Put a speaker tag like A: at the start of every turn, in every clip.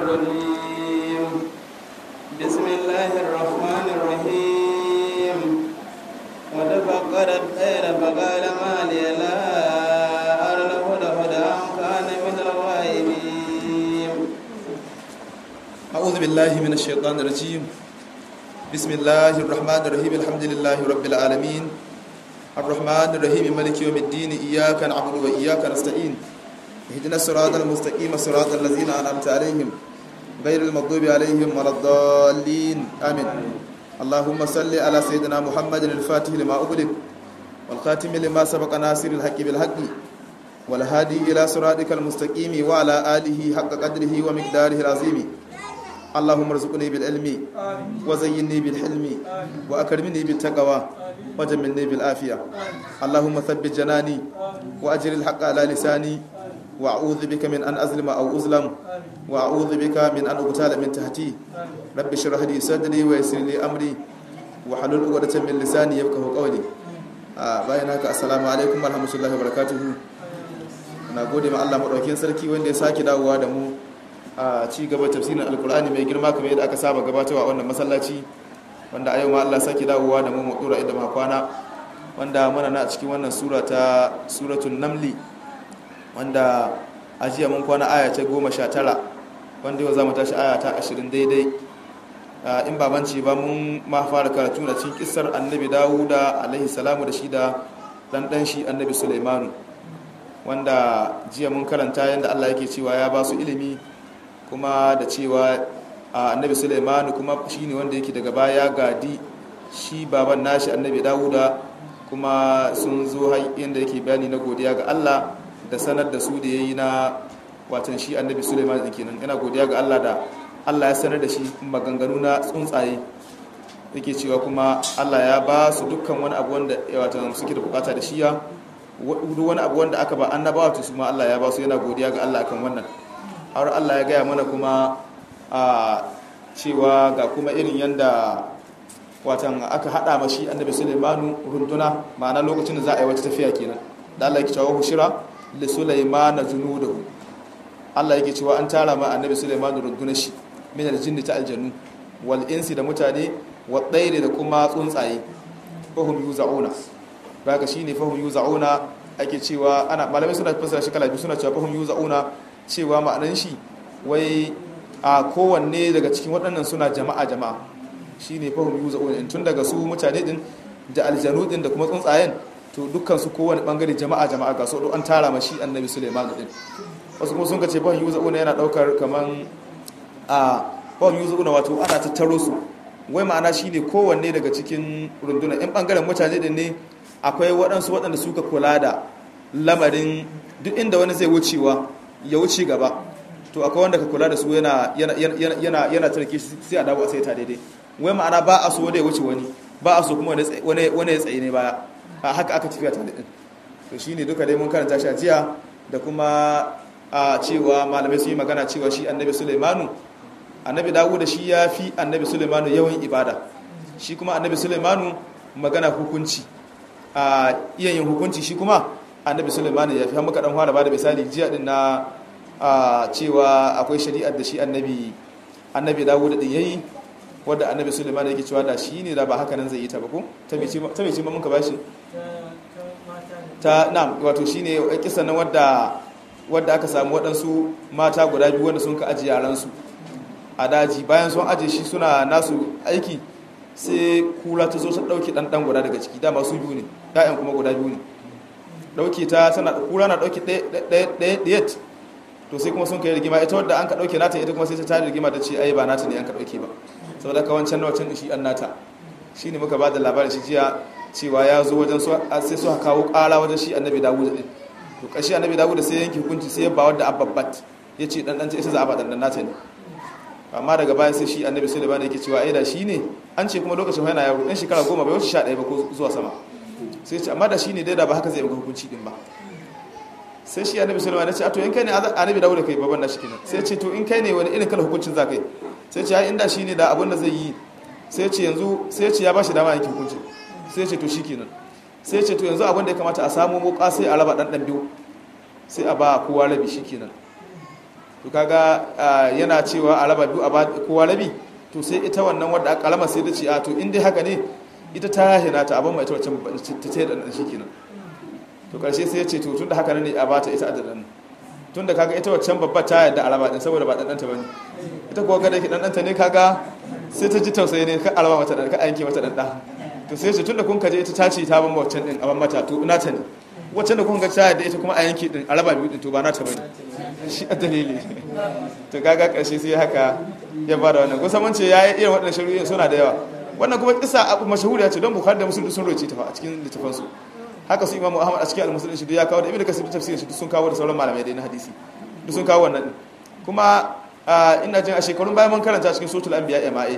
A: الرجيم بسم الله الرحمن الرحيم وتفقد الطير فقال ما لي لا أرى الهدهد أم كان من الغائبين
B: أعوذ بالله من الشيطان الرجيم بسم الله الرحمن الرحيم الحمد لله رب العالمين الرحمن الرحيم مالك يوم الدين إياك نعبد وإياك نستعين اهدنا الصراط المستقيم صراط الذين أنعمت عليهم غير المغضوب عليهم ولا الضالين آمين اللهم صل على سيدنا محمد الفاتح لما أغلق والخاتم لما سبق ناصر الحق بالحق والهادي إلى صراطك المستقيم وعلى آله حق قدره ومقداره العظيم اللهم ارزقني بالعلم وزينني بالحلم وأكرمني بالتقوى وجملني بالعافية اللهم ثبت جناني وأجر الحق على لساني وأعوذ بك من أن أظلم أو أظلم وأعوذ بك من أن أغتال من تحتي رب اشرح لي صدري ويسر لي أمري وحلل عقدة من لساني يفقهوا قولي bayan haka assalamu alaikum warahmatullahi wabarakatuh na gode ma Allah madaukakin sarki wanda ya sake dawowa da mu a ci gaba tafsirin alkur'ani mai girma kamar yadda aka saba gabatarwa a wannan masallaci wanda a yau ma Allah sake dawowa da mu mu dora inda ma kwana wanda muna na cikin wannan sura ta suratul namli wanda a jiya mun kwana aya ta 19 wanda yau zamu tashi aya ta 20 daidai in babanci ba mun ma fara karatu da cikin kissar annabi Dawuda alaihi salamu da shi da dan dan shi annabi Sulaimanu wanda jiya mun karanta yadda Allah yake cewa ya ba su ilimi kuma da cewa annabi Sulaimanu kuma shine wanda yake daga baya gadi shi baban nashi annabi Dawuda kuma sun zo yadda yake bayani na godiya ga Allah da sanar da su da yayi na watan shi annabi Sulaiman din kenan yana godiya ga Allah da Allah ya sanar da shi maganganu na tsuntsaye yake cewa kuma Allah ya ba su dukkan wani abu wanda watan suke da bukata da shi ya duk wani abu wanda aka ba annabawa to su ma Allah ya ba su yana godiya ga Allah akan wannan har Allah ya gaya mana kuma a cewa ga kuma irin yanda watan aka hada mashi annabi Sulaimanu runduna ma'ana lokacin da za a yi wata tafiya kenan da Allah yake cewa hushira li Sulaimana junudahu Allah yake cewa an tara ma annabi Sulaimanu rundunar shi min aljinni ta aljannu wal insi da mutane wa tsairi da kuma tsuntsaye fahum yuzauna baka shine fahum yuzauna ake cewa ana malamai suna fassara shi kala biyu suna cewa fahum yuzauna cewa ma'anan shi wai a kowanne daga cikin waɗannan suna jama'a jama'a shine fahum yuzauna tun daga su mutane din da aljanu din da kuma tsuntsayen to dukkan su kowanne bangare jama'a jama'a ga su an tara mashi annabi Sulaiman din wasu kuma sun kace fahum yuzauna yana daukar kaman a fahum yuzauna wato ana tattaro su wai ma'ana shine kowanne daga cikin runduna in bangaren mutane din ne akwai waɗansu waɗanda suka kula da lamarin duk inda wani zai wucewa ya wuce gaba to akwai wanda ka kula da su yana yana tarki sai a dawo a sai ta daidai wai ma'ana ba a so wanda ya wuce wani ba a so kuma wani ya tsaye ne baya a haka aka tafiya ta daidai to shine duka dai mun karanta shi a jiya da kuma a cewa malamai sun yi magana cewa shi annabi sulaimanu annabi dawo da shi ya fi annabi sulaimanu yawan ibada shi kuma annabi sulaimanu magana hukunci a iya yin hukunci shi kuma annabi sulaiman ya fi har muka dan fara bada misali jiya din na cewa akwai shari'ar da shi annabi annabi dawud din yayi wanda annabi sulaiman yake cewa da shi ne da ba haka nan zai yi ta ba ko ta me ce ta me ce mun ka bashi ta na'am wato shine kisan nan wadda wadda aka samu waɗansu mata guda biyu wanda sun ka aji yaran su a daji bayan sun aje shi suna nasu aiki sai kura ta zo ta dauke dan dan guda daga ciki dama su biyu ne ƴaƴan kuma guda biyu ne dauke ta tana kura na dauke ɗaya ɗaya to sai kuma sun kai rigima ita wadda an ka dauke nata ita kuma sai ta tare rigima ta ce ai ba nata ne an ka dauke ba saboda ka wancan na wancan shi an nata shine muka bada labarin shi jiya cewa ya zo wajen su sai su kawo ƙara wajen shi annabi dawud din to kashi annabi dawud sai yanke hukunci sai ya ba wadda ababbat ya ce dan dan ita za a ba dan dan nata ne amma daga baya sai shi annabi sulaiman yake cewa ai da shi ne an ce kuma lokacin yana yaro dan shekara goma bai wuce 11 ba ko zuwa sama sai ce amma da shi ne dai da ba haka zai yi hukunci din ba sai shi annabi sulaiman ya ce a to in kai ne annabi dawud kai baban nashi kenan sai ce to in kai ne wani irin kala hukuncin za kai sai ce ai inda shi ne da abin da zai yi sai ce yanzu sai ce ya bashi dama yake hukuncin sai ce to shikenan sai ce to yanzu abin da ya kamata a samu muka sai a raba dan dan biyu sai a ba kowa rabi shikenan to to kaga yana cewa a raba biyu a ba kowa rabi to sai ita wannan wadda aka kalama sai ta ce a to in dai haka ne ita ta hina ta abin mai ita wacce ta ce da shi kenan to karshe sai ya ce to tunda haka ne a bata ita adadan tunda kaga ita waccan babba ta yadda a raba din saboda ba dan danta bane ita kuwa ga da ke dan danta ne kaga sai ta ji tausayi ne ka alama mata dan ka yanke mata dan da to sai ce tunda kun kaje ita ta ce ta ban waccan din a ban mata to ina ta ne waccan da kun ga ta yadda ita kuma a yanke din a raba biyu din to ba na ta bane shi a dalili to kaga karshe sai haka ya ba da wannan kusan wance ya yi irin waɗannan shari'o'in suna da yawa wannan kuma kisa abu mashahuriya ce don bukhari da musulun sun roce ta fa a cikin littafansu haka su imamu ahmad a cikin al-musulun shi ya kawo da ibnu kasir tafsirin shi sun kawo da sauran malamai da na hadisi duk sun kawo wannan kuma ina jin a shekarun bayan mun karanta cikin suratul anbiya ma'e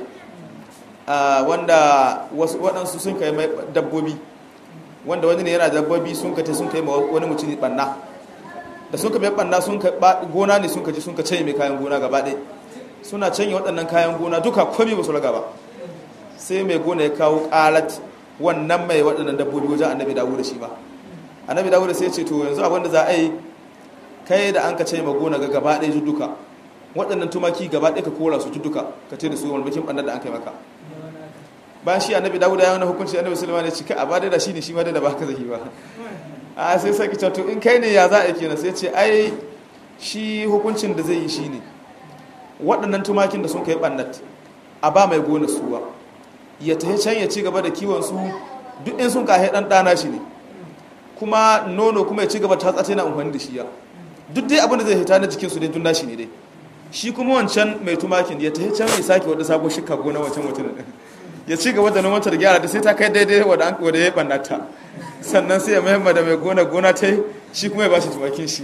B: wanda wasu waɗansu sun kai mai dabbobi wanda wani ne yana dabbobi sun ka sun kai wani mutum banna da sun ka mai banna sun ka gona ne sun ka ji sun ka canye mai kayan gona gaba ɗaya suna canye waɗannan kayan gona duka komai ba su raga ba sai mai gona ya kawo ƙalat wannan mai waɗannan dabbobi wajen annabi dawo da shi ba annabi dawo da sai ce to yanzu abinda za a yi kai da an ka ce ma gona ga gaba ɗaya duka waɗannan tumaki gaba ɗaya ka kora su duka ka ce da su wani bakin ɓannar da an kai maka bayan shi annabi dawo da ya wani hukunci annabi sulaiman ya ce kai a ba da shi ne shi ma da ba ka zaki ba a sai sai ki to in kai ne ya za a yi kenan sai ce ai shi hukuncin da zai yi shi ne waɗannan tumakin da sun kai ɓannat a ba mai gona suwa ya tafi can ya ci gaba da kiwon su duk in sun kahe ɗan ɗana shi ne kuma nono kuma ya ci gaba ta tsace na amfani da shi ya duk dai abin da zai hita na jikinsu dai dun nashi ne dai shi kuma wancan mai tumakin ya tafi can ya sake wadda sabon shika gona wancan mutum ya ci gaba da nomanta da gyara da sai ta kai daidai wadda ya ɓannata sannan sai ya mahimma da mai gona gona ta yi shi kuma ya ba shi tumakin shi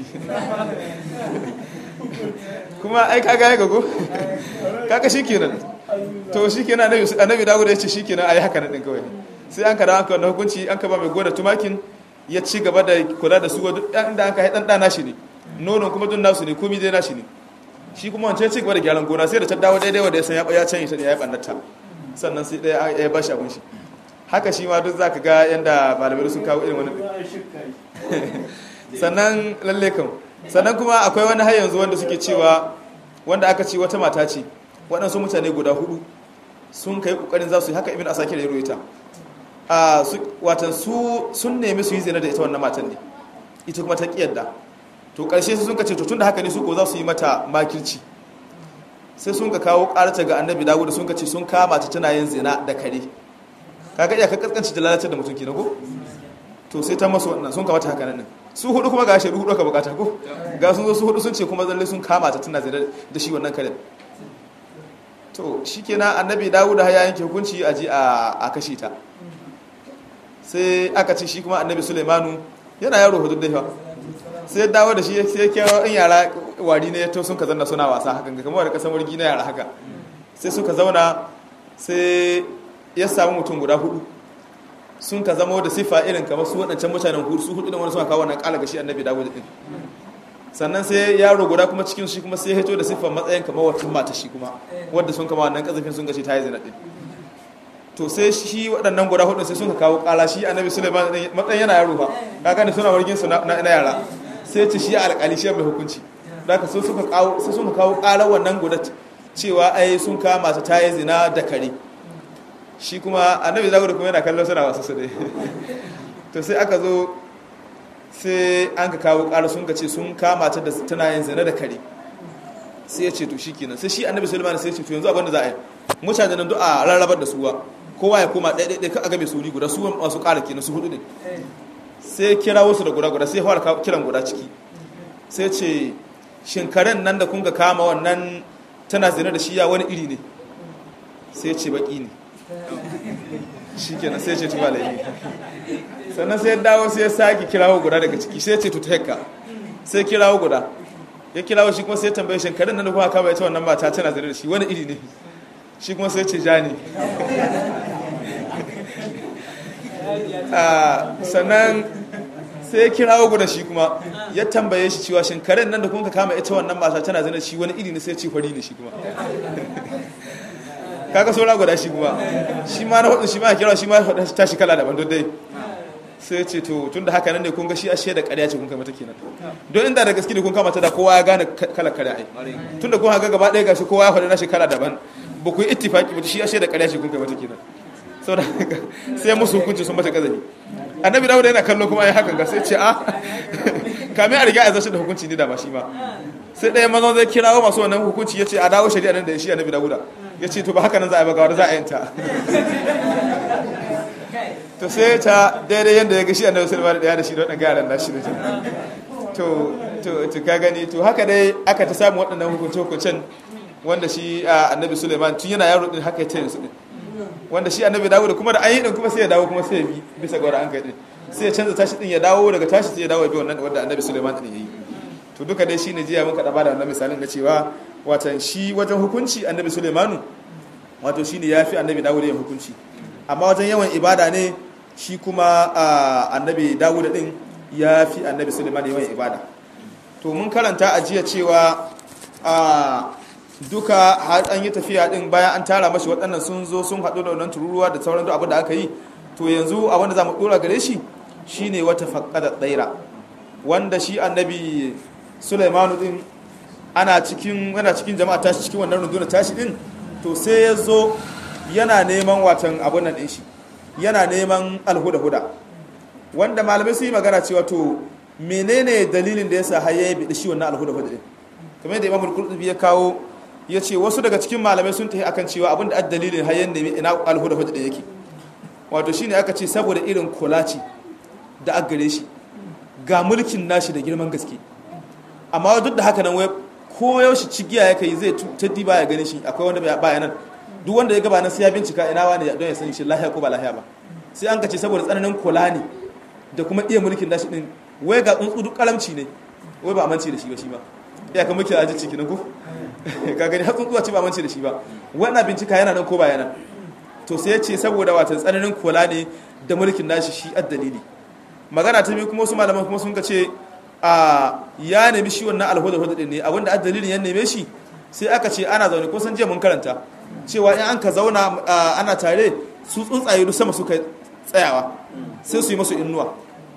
B: kuma ai kaga ya gago kaga shi kenan to shi kenan annabi dawo da ya ce shi kenan ai haka nan kawai sai an kada an kawo hukunci an ka ba mai gona tumakin ya ci gaba da kula da su duk inda an ka haɗan ɗana shi ne nonon kuma dun nasu ne komi dai nashi ne shi kuma wancan ci gaba da gyaran gona sai da ta dawo daidai wanda ya san ya can ta ya yi ɓannata sannan sai ɗaya ya ba shi abin shi haka shi ma duk za ka ga yadda malamai sun kawo irin wani sannan lalle kan sannan kuma akwai wani har yanzu wanda suke cewa wanda aka ce wata mata ce waɗansu mutane guda hudu sun kai ƙoƙarin za su yi haka ibn asakir ya ruwaita a watan su sun nemi su yi zina da ita wannan matan ne ita kuma ta kiyarda to ƙarshe su sun ka ce to tun da haka ne su ko za su yi mata makirci sai sun ka kawo ƙarata ga annabi dawud sun ka ce sun kama ta tana yin zina da kare kaga iya ka kaskanci da lalatar da mutum kenan ko to sai ta masu wannan sun kamata haka nan su hudu kuma ga shaidu hudu ka bukata ko ga sun zo su hudu sun ce kuma zalle sun kama ta tana zina da shi wannan karen to shikenan annabi dawud ya yanke hukunci a je a kashe ta sai aka ce shi kuma annabi sulaimanu yana yaro hudu da sai ya dawo da shi sai ya kewa in yara wari ne to sun ka zanna suna wasa hakan ga kamar da kasan wargi na yara haka sai suka zauna sai ya samu mutum guda hudu sun ka zama da sifa irin kamar su waɗancan mutanen hudu su hudu da wani suna kawo wannan kala ga shi annabi dawo da din sannan sai yaro guda kuma cikin shi kuma sai ya hito da siffar matsayin kamar wata mata shi kuma wadda sun kama wannan kazafin sun gashi ta yi zina din to sai shi waɗannan guda hudu sai sun ka kawo kala shi annabi suleiman matsayin yana yaro ba kaga ne suna wargin su na yara sai ce shi alƙali shi mai hukunci da ka sai suka kawo sai suka kawo kala wannan guda cewa ai sun kama ta ta yi zina da kare shi kuma annabi zagudu kuma yana kallon suna wasu su dai to sai aka zo sai an ka kawo ƙara sun ka ce sun kama ta da tana yin zina da kare sai ya ce to shi kenan sai shi annabi sulaiman sai ya ce to yanzu abinda za a yi mutane nan duk a rarrabar da suwa kowa ya koma ɗaya ɗaya ka a game suri guda su masu ƙara kenan su hudu ne sai kira wasu da guda guda sai fara kiran guda ciki sai ce shin karen nan da kun ga kama wannan tana zina da shi ya wani iri ne sai ce baki ne shi kenan sai ce tuba laifi sannan sai dawo sai ya sake kirawo guda daga ciki sai ce tuta hekka sai kirawo guda ya kirawo shi kuma sai tambaye shi karin nan da kuma kama ita wannan mata tana zane da shi wani iri ne shi kuma sai ce ja ne sannan sai ya kirawo guda shi kuma ya tambaye shi cewa shin karen nan da kuma kama ita wannan mata tana zane da shi wani iri ne sai ce fari ne shi kuma kaga saura guda shi kuma shi ma na hudu shi ma kira shi ma ta shi kala daban dai sai ce to tun da haka nan ne kun ga shi ashe da ƙarya ce kun kai mata kenan don inda da gaske ne kun kama ta da kowa ya gane kala ƙarya ai tun da kun haka gaba ɗaya gashi kowa ya faɗi nashi kala daban ba ku yi ittifaki ba shi ashe da ƙarya ce kun kai mata kenan saboda sai musu hukunci sun mata kazafi annabi dawuda yana kallo kuma ai haka ga sai ce a kamin a riga a zartar da hukunci ne da ba shi ba sai ɗaya mazan zai kirawo masu wannan hukunci ya ce a dawo shari'a nan da shi annabi dawuda ya ce to ba haka nan za a yi ba ga wanda za a yanta to sai ta daidai yadda ya ga shi annabi sulaiman da ya da shi da waɗanda garan nashi da to to to ka gani to haka dai aka ta samu waɗannan hukunce hukuncen wanda shi annabi sulaiman tun yana yaro din haka ya tayin su din wanda shi annabi dawo da kuma da an yi din kuma sai ya dawo kuma sai ya bi bisa ga wanda an kai din sai ya canza tashi din ya dawo daga tashi sai ya dawo ya bi wannan wanda annabi sulaiman din yayi to duka dai shine jiya muka da bada wannan misalin da cewa watan shi wajen hukunci annabi sulaimanu wato shine yafi annabi dawo da yin hukunci amma wajen yawan ibada ne shi kuma annabi dawuda din ya fi annabi suleiman yawan ibada to mun karanta a jiya cewa duka har an yi tafiya din bayan an tara mashi waɗannan sun zo sun haɗu da wannan tururuwa da sauran duk abin da aka yi to yanzu abin da za mu ɗora gare shi shine wata faƙada tsaira wanda shi annabi suleimanu din ana cikin yana cikin jama'a tashi cikin wannan rundunar tashi din to sai ya zo yana neman watan abun nan ɗin shi yana neman alhuda-huda wanda malamai su yi magana cewa to menene dalilin da ya sa haye bi shi wannan alhuda-huda ɗin kamar yadda imamul qurtubi ya kawo ya ce wasu daga cikin malamai sun tafi akan cewa abin da dalilin hayen ne ina alhuda-huda ɗin yake wato shine aka ce saboda irin kulaci da aggare shi ga mulkin nashi da girman gaske amma duk da haka nan wai ko yaushe cigiya ya kai zai taddi ba ya gani shi akwai wanda baya nan duk wanda ya gaba nan sai ya bincika ina wani don ya sani shi lahiya ko ba lahiya ba sai an kace saboda tsananin kula ne da kuma iya mulkin dashi din wai ga tsuntsu duk kalamci ne wai ba amince da shi ba shi ba ya ka muke aji ciki na ku ka gani har tsuntsuwa ce ba amince da shi ba wannan bincika yana nan ko ba yana to sai ya ce saboda wata tsananin kula ne da mulkin nashi shi addalili magana ta biyu kuma wasu malaman kuma sun ka ce a ya nemi shi wannan alhuda hudu din ne abinda addalilin ya neme shi sai aka ce ana zaune ko san jiya mun karanta cewa in an ka zauna ana tare su tsuntsaye duk sama suka tsayawa sai su yi masu innuwa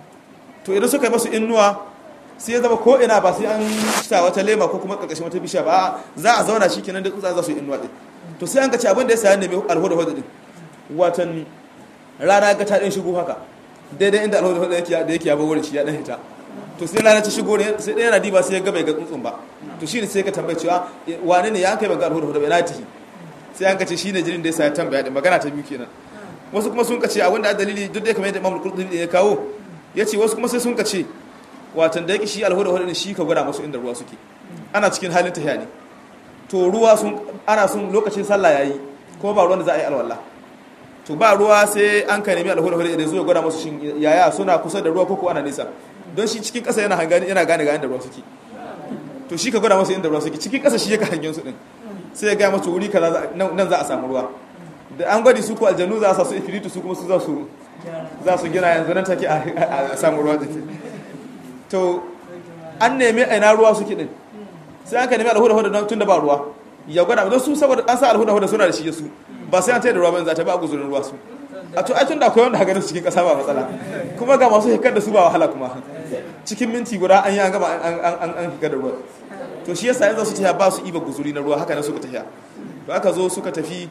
B: to idan suka yi masu innuwa sai ya zama ko ina ba sai an sa wata lema ko kuma karkashin wata bishiya ba za a zauna shi kenan da tsuntsaye za su yi innuwa din to sai an ka ce abin da ya sa nemi alhuda hudu din watan rana ga ta din shigo haka daidai inda alhuda hudu yake da yake ya wurin shi ya dan hita to sai rana ta shigo ne sai ɗaya yana diba sai ya ga bai ga tsuntsun ba to shi ne sai ka tambaye cewa wane ne ya kai ban ga alhuda hudu bai na tihi sai an kace shine jirin da ya sa ya tambaya din magana ta biyu kenan wasu kuma sun kace abinda dalili duk da kamar yadda Imam Qurtubi ya kawo yace wasu kuma sai sun kace watan da yake shi alhuda hudu ne shi ka gwada musu inda ruwa suke ana cikin halin tahiya ne to ruwa sun ana sun lokacin sallah yayi ko ba ruwan da za a yi alwala to ba ruwa sai an ka nemi alhuda hudu da zuwa gwada musu shin yaya suna kusa da ruwa ko ko ana nisa don shi cikin ƙasa yana gane yana gane ga inda ruwa suke to shi ka gwada musu inda ruwa suke cikin ƙasa shi yake hangen su din sai ya gaya masu wuri kaza nan za a samu ruwa da an gwadi su ko aljanu za a sa su ifiritu su kuma su za su za su gina yanzu nan take a samu ruwa din to an nemi ina ruwa suke din sai an ka nemi alhuda huda tun da ba ruwa ya gwada don su saboda an sa alhuda huda suna da shi su ba sai an tayar da ruwa ba za ta ba a guzurin ruwa su a to ai tun da akwai wanda haka su cikin kasa ba matsala kuma ga masu hikar da su ba wahala kuma cikin minti guda an yi an gama an hikar da ruwa to shi yasa yanzu su tafiya ba su iba guzuri na ruwa haka nan suka tafiya to aka zo suka tafi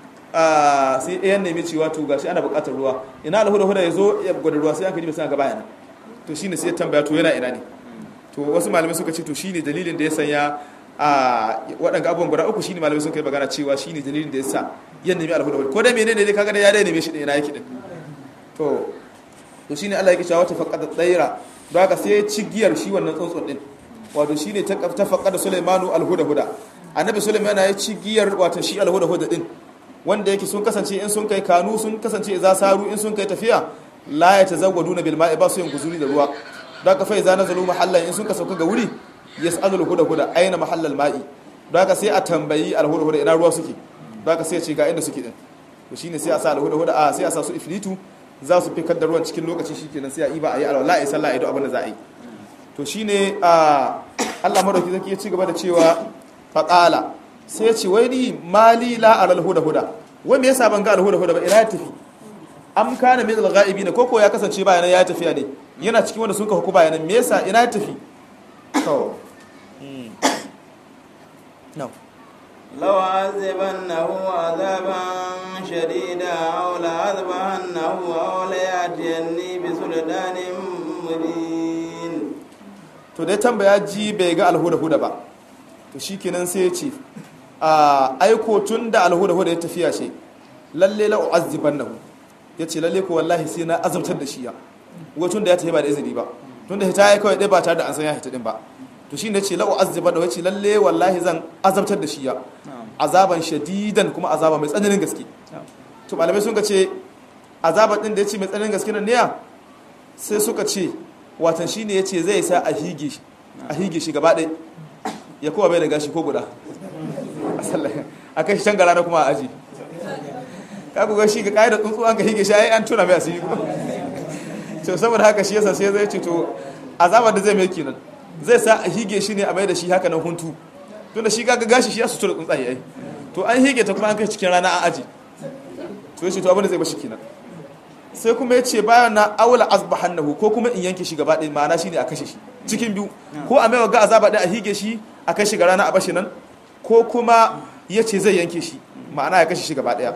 B: sai ɗayan nemi cewa to gashi ana buƙatar ruwa ina alhuda huda ya zo ya gwada ruwa sai aka ji sai ga bayana to shine sai ya tambaya to yana ina ne to wasu malamai suka ce to shine dalilin da ya sanya a waɗanda abubuwan guda uku shine malamai suka yi magana cewa shine dalilin da ya sa yan nemi alhuda huda ko da menene dai kaga da ya dai neme shi da ina yake din to to shine Allah yake cewa wata faqada tsaira don haka sai ya ci giyar shi wannan tsuntsun din wato shine ta faƙada Sulaimanu alhuda-huda annabi Sulaiman ya ci giyar wato shi alhuda-huda din wanda yake sun kasance in sun kai kanu sun kasance za saru in sun kai tafiya la ya tazawwaduna bil ma'i ba su yin guzuri da ruwa don haka fa idza nazalu mahallan in sun ka sauka ga wuri yas'alu alhuda-huda aina mahallal ma'i don haka sai a tambayi alhuda-huda ina ruwa suke don haka sai ya ce ga inda suke din to shine sai a sa alhuda-huda a sai a sa su ifritu za su fikar da ruwan cikin lokaci shikenan sai a iba a yi alwala a yi sallah a yi duk abin da za a yi to shi ne a allah marauki zaki ya ci gaba da cewa faƙala sai ya ce wai ni mali la a alhuda huda wai me yasa ban ga alhuda huda ba ina ya tafi am kana min al-ghaibin ko ko ya kasance bayanan ya tafiya ne yana cikin wanda sun ka huku bayanan me yasa ina ya tafi to no
A: لو عذبنه عذابا شديدا أو لعذبنه أو ليأتيني بسلطان مبين
B: to dai tambaya ji bai ga alhuda huda ba to shikenan sai ya ce a aiko tun da alhuda huda ya tafiya ce lalle la u'azzibannahu yace lalle ko wallahi sai na azabtar da shi ya tun da ya tafi ba da izini ba tun da hita ya kawai dai ba tare da an san ya hita din ba to shine yace la u'azzibannahu yace lalle wallahi zan azabtar da shi ya azaban shadidan kuma azaba mai tsananin gaske to malamai sun ga ce azaban din da yace mai tsananin gaske nan ne ya sai suka ce watan shi ne ya ce zai sa a hige shi gaba ɗai ya kowa bai da gashi ko guda a kai shi can gara na kuma a aji ka ku gashi ga ƙa'idar tsuntsu an ka hige shi ai an tuna mai asiri ko to saboda haka shi yasa sai zai ce to azabar da zai mai kenan zai sa a hige shi ne a mai da shi haka nan huntu tunda shi ga gashi shi ya su tura tsuntsaye ai to an hige ta kuma an kai cikin rana a aji to ya ce to abin da zai bashi kenan sai kuma ya ce bayan na aula azbahannahu ko kuma in yanke shi gaba ɗaya ma'ana shine a kashe shi cikin biyu ko a maiwa ga azaba ɗaya a hige shi a kai shi ga rana a bashi nan ko kuma ya ce zai yanke shi ma'ana ya kashe shi gaba ɗaya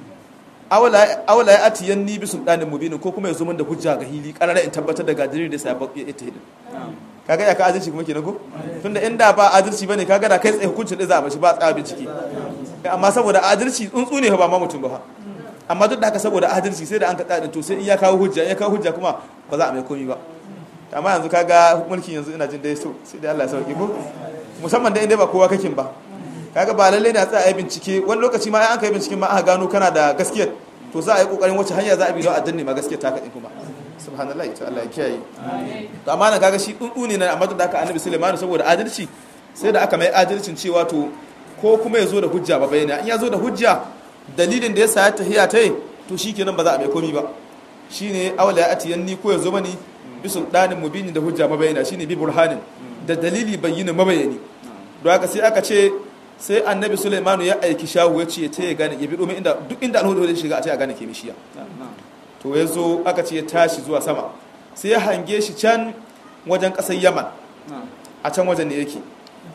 B: aula ya ati yan ni bisun ɗanin mubinin ko kuma ya zo min da hujja ga hili ƙarara in tabbatar da gadirin da sai ya ita hidin kaga ya ka adalci kuma kenan ko tunda inda ba adalci bane kaga da kai tsaye hukuncin da za a mashi ba tsaya bincike amma saboda adalci tsuntsu ne ba ma mutum ba amma duk da haka saboda adalci sai da an kaɗa to sai in ya kawo hujja ya kawo hujja kuma ba za a mai komi ba amma yanzu kaga mulki yanzu ina jin dai so sai dai Allah ya sauke ko musamman da inda ba kowa kakin ba kaga ba lalle ne a tsaya a yi bincike wani lokaci ma an kai binciken ma aka gano kana da gaskiyar to za a yi kokarin wacce hanya za a bi don a danne ma gaskiyar ta kaɗin kuma subhanallah ita Allah ya kiyaye to amma nan kaga shi tsuntsu ne na amma duk da haka annabi Sulaiman saboda adalci sai da aka mai adalcin cewa to ko kuma ya zo da hujja ba bayyana in ya zo da hujja dalilin da ya sa ta hiya ta yi to shi kenan ba za a mai komi ba shi ne awala ya ati yanni ko ya zo mani bi sultanin mubini da hujja mabayana shi ne bi burhanin da dalili bayyana mabayani don haka sai aka ce sai annabi sulaimanu ya aiki shawu ya ce ta ya gane ya bi domin inda duk inda alhudu ya shiga a ta ya gane ke mishiya to ya zo aka ce ya tashi zuwa sama sai ya hange shi can wajen ƙasar yaman a can wajen ne yake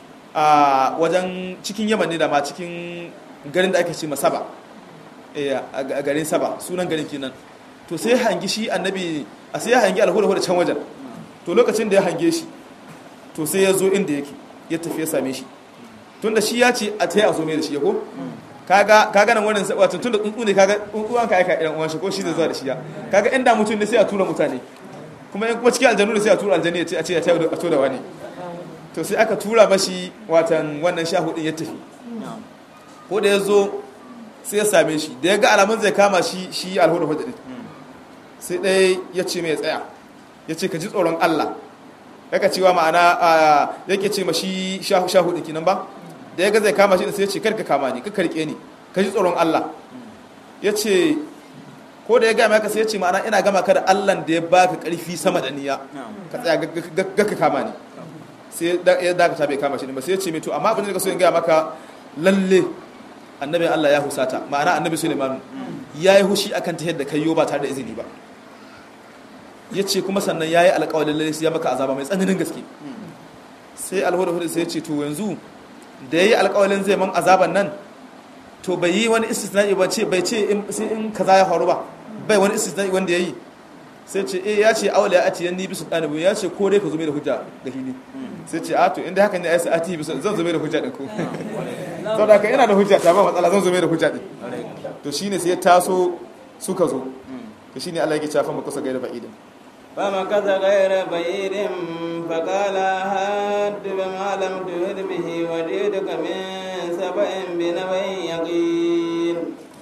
B: a wajen cikin yaman ne da ma cikin garin da ake ce masaba a garin saba sunan garin kenan to sai hangi shi annabi a sai ya hangi alhuda can wajen to lokacin da ya hange shi to sai ya zo inda yake ya tafi ya same shi tun da shi ya ce a ta yi a zo mai da shi ya ko kaga nan wannan wato tun da tsuntsu ne kaga tsuntsuwan ka aika irin uwan shi ko shi zai zuwa da shi ya kaga inda mutum ne sai a tura mutane kuma in kuma cikin aljanu ne sai a tura aljanu ya ce a ce ya tayi a tura wani to sai aka tura mashi watan wannan shahu din ya tafi ko da ya zo sai ya same shi da ya ga alamun zai kama shi shi alhuda hudu din sai ɗaya ya ce mai tsaya ya ce ka ji tsoron Allah yaka cewa ma'ana yake ce ma shi shahu ɗin kinan ba da ya ga zai kama shi sai ya ce karka kama ni ka karke ni ka ji tsoron Allah ya ce ko da ya gama ka sai ya ce ma'ana ina gama ka da Allah da ya baka karfi sama da niyya ka tsaya ga ka kama ni sai ya dakata bai kama shi ne ba sai ya ce mai to amma abin da ka so in gaya maka lalle annabi Allah ya husata ma'ana annabi Sulaiman ya yi hushi akan ta yadda kai yo ba tare da izini ba ya ce kuma sannan ya yi alƙawalin lalle ya maka azaba mai tsananin gaske sai alhuda hudu sai ya ce to yanzu da ya yi alƙawalin zai man azaban nan to bai yi wani istisna'i ba ce bai ce sai in kaza ya faru ba bai wani istisna'i wanda ya yi sai ce eh ya ce awala ya ati yanni bisu ɗanabu ya ce ko dai ka zo mai da hujja da hili sai ce a to inda haka ne ya sa ati bisu zan zo mai da hujja ɗin ko saboda haka ina da hujja ta ba matsala zan zo mai da hujja ɗin to shine sai ya taso suka zo to shine Allah yake cewa fa makusa gaira ba'idin
A: فمكث غير بعيد فقال هات بما لم تهد به وجئتك من سبأ بنبأ يقين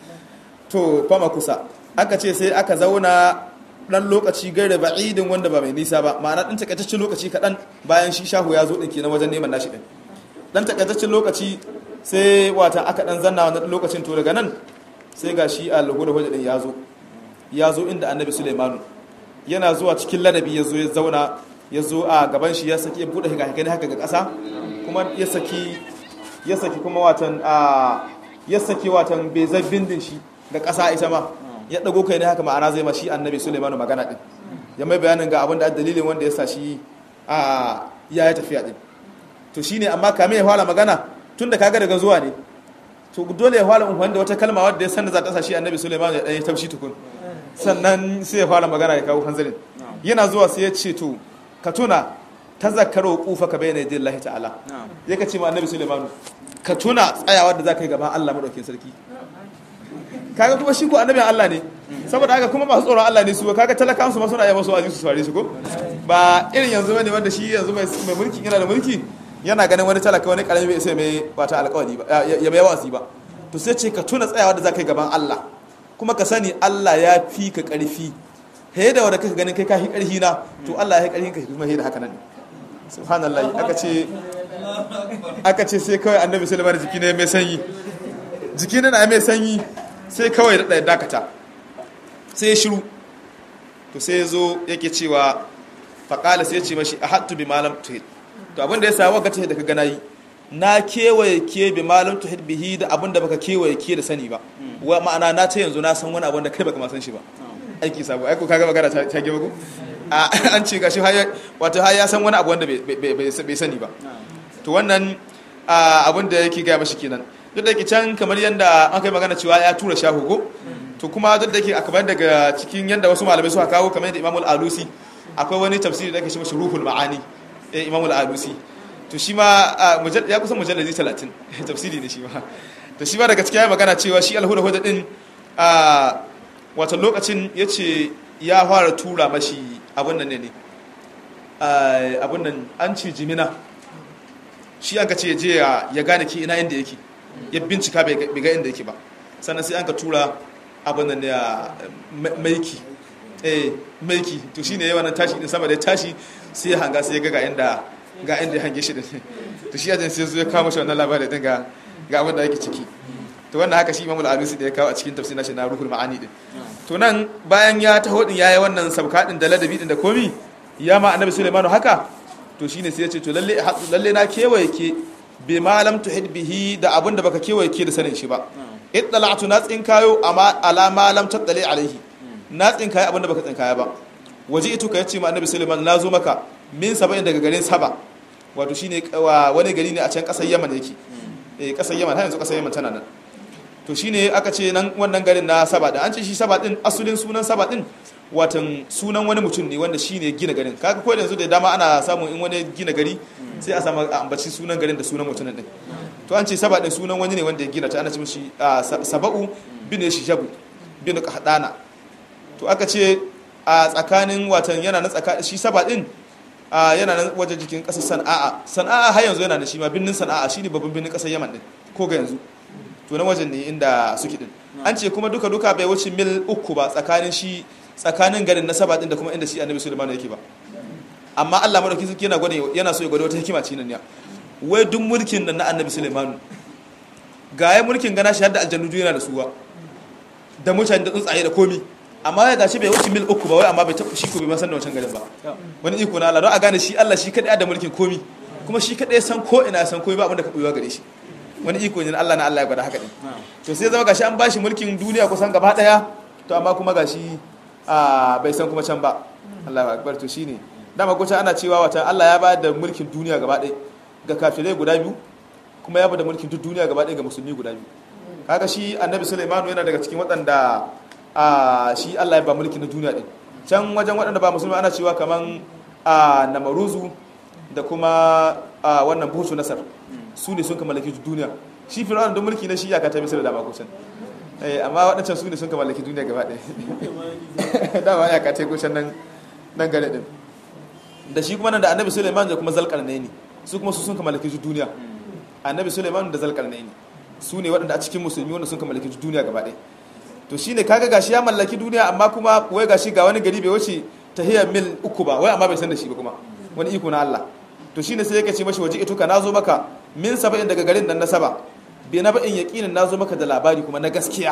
B: to fama kusa aka ce sai aka zauna dan lokaci gaira ba'idin wanda ba mai nisa ba ma'ana dan takaitaccen lokaci kaɗan bayan shi shahu ya zo ɗin kenan wajen neman nashi ɗin dan takaitaccen lokaci sai wata aka dan zanna wannan lokacin to daga nan sai ga shi a lugu da hujja ɗin ya zo ya zo inda annabi sulaimanu yana zuwa cikin ladabi ya zo ya zauna ya zo a gaban shi ya saki ya buɗe hikahikai haka ga ƙasa kuma ya saki ya saki kuma watan a ya saki watan bezar bindin shi ga ƙasa ita ma ya dago kai ne haka ma'ana zai ma shi annabi Sulaiman magana din ya mai bayanin ga abin da dalilin wanda ya sa shi a ya yi tafiya din to shine amma kame ya fara magana tunda kaga daga zuwa ne to dole ya fara umfani da wata kalma wadda ya sanda za ta sa shi annabi Sulaiman ya ɗaya taushi tukun sannan sai ya fara magana ya kawo hanzarin yana zuwa sai ya ce to ka tuna ta zakaro kufa ka bayyana yadda Allah ta'ala ya ka ce ma annabi Sulaiman ka tuna tsayawa da za ka yi gaban Allah madaukakin sarki kaga kuma shi ko annabin Allah ne saboda haka kuma masu tsoron Allah ne su kaga talakan su ma suna yaba su azizu su sware su ko ba irin yanzu bane wanda shi yanzu mai mulki yana da mulki yana ganin wani talaka wani karami bai sai mai wata alƙawari ba ya mai wasi ba to sai ce ka tuna tsayawa da za ka yi gaban Allah kuma ka sani Allah ya fi ka ƙarfi he da wanda kaka ganin kai ka fi ƙarfi na to Allah ya fi ƙarfin ka kuma he da haka nan subhanallah aka ce aka ce sai kawai annabi sulaiman jiki ne mai sanyi jiki ne na mai sanyi sai kawai da dakata sai ya shiru to sai ya zo yake cewa faƙala sai ya ce mashi a hattu bi malam tuhid to abin da ya sa waka da ka gana yi na kewaye ke bi malam tuhid bihi da abin da baka kewaye ke da sani ba wa ma'ana na ta yanzu na san wani abin da kai baka ma san shi ba aiki sabo aiko kaga magana ta ta gaba ko an ce gashi wato har ya san wani abu wanda bai sani ba to wannan abin da yake gaya mashi kenan duk da ke can kamar yadda an kai magana cewa ya tura shahu ko to kuma duk da ke a kamar daga cikin yadda wasu malamai suka kawo kamar yadda imamul alusi akwai wani tafsiri da ake shi mashi ruhul ma'ani eh imamul alusi to shi ma ya kusan mujalladi 30 tafsiri ne shi ma to shi ma daga cikin ya magana cewa shi alhuda huda din a wata lokacin ya ce ya fara tura mashi abin nan ne abin nan an ce jimina shi an ka ce je ya gane ki ina inda yake ya bincika bai ga inda yake ba sannan sai an ka tura abin nan ya maiki eh maiki to shine yawan nan tashi din sama da tashi sai ya hanga sai ya ga ga inda ga inda ya hange shi din to shi ajin sai zo ya kawo shi wannan labarin din ga ga abin da yake ciki to wannan haka shi Imam al-Alusi da ya kawo a cikin tafsirin shi na Ruhul Ma'ani din to nan bayan ya taho din yayi wannan sabka din da ladabi din da komi ya ma Annabi Sulaiman haka to shine sai ya ce to lalle lalle na kewaye ke bi ma lam tuhid bihi da abin da baka kewaye ke da sanin shi ba ittala'tu na tsinkayo amma ala ma lam tattali alaihi na tsinkaye abin da baka tsinkaya ba waje ito ka yace ma Annabi Sulaiman na zo maka min saba'in daga garin Saba wato shine wani gari ne a can kasar Yaman yake eh kasar Yaman har yanzu kasar Yaman tana nan to shine aka ce nan wannan garin na saba da an ce shi saba din asulin sunan saba din watan sunan wani mutum ne wanda shine gina garin kaga ko yanzu da dama ana samun in wani gina gari sai a samu a ambaci sunan garin da sunan mutumin din to an ce saba din sunan wani ne wanda ya gina ta ana ce mishi saba'u bin shijabu bin qahdana to aka ce a tsakanin watan yana na tsakanin shi saba din yana nan waje jikin kasar sana'a sana'a har yanzu yana da shi ma binnin sana'a shine babban binnin kasar yaman din ko ga yanzu to na wajen ne inda suke din an ce kuma duka duka bai wuce mil uku ba tsakanin shi tsakanin garin na saba din da kuma inda shi annabi sulaiman yake ba amma Allah madauki suke yana gwada yana so ya gwada wata hikima ce nan ya wai duk mulkin nan na annabi sulaiman ga ya mulkin gana shi da aljannu yana da suwa da mutane da tsuntsaye da komi amma ya gashi bai wuce mil uku ba wai amma bai tafi shi ko bai san da wancan garin ba wani iko na Allah don a gane shi Allah shi kadai da mulkin komi kuma shi kadai san ko ina san komi ba abin da ka buyewa gare shi wani iko ne Allah na Allah ya gwada haka din to sai zama gashi an bashi mulkin duniya kusan gaba daya to amma kuma gashi bai san kuma can ba Allah ya akbar to shine dama ko ana cewa wata Allah ya ba da mulkin duniya gaba daya ga kafirai guda biyu kuma ya ba da mulkin duk duniya gaba daya ga musulmi guda biyu kaga shi annabi Sulaiman yana daga cikin waɗanda shi Allah ya ba mulkin na duniya din can wajen waɗanda ba musulmi ana cewa kaman namaruzu da kuma wannan buhutu nasar su ne sun kamallaki duniya shi fir'aun don mulki na shi ya kata misir da dama kusan amma waɗancan su ne sun kamallaki duniya gaba ɗaya dama ya kata kusan nan nan gane ɗin da shi kuma nan da annabi suleiman da kuma zalƙarnai ne su kuma su sun kamallaki duniya annabi suleiman da zalƙarnai ne su ne waɗanda a cikin musulmi wanda sun kamallaki duniya gaba ɗaya to shine kaga gashi ya mallaki duniya amma kuma wai gashi ga wani gari bai wuce tahiyar mil uku ba wai amma bai san da shi ba kuma wani iko na Allah to shine sai yake ce mashi waje ituka nazo maka min saba'in daga garin nan na saba bi na ba'in yaqinin nazo maka da labari kuma na gaskiya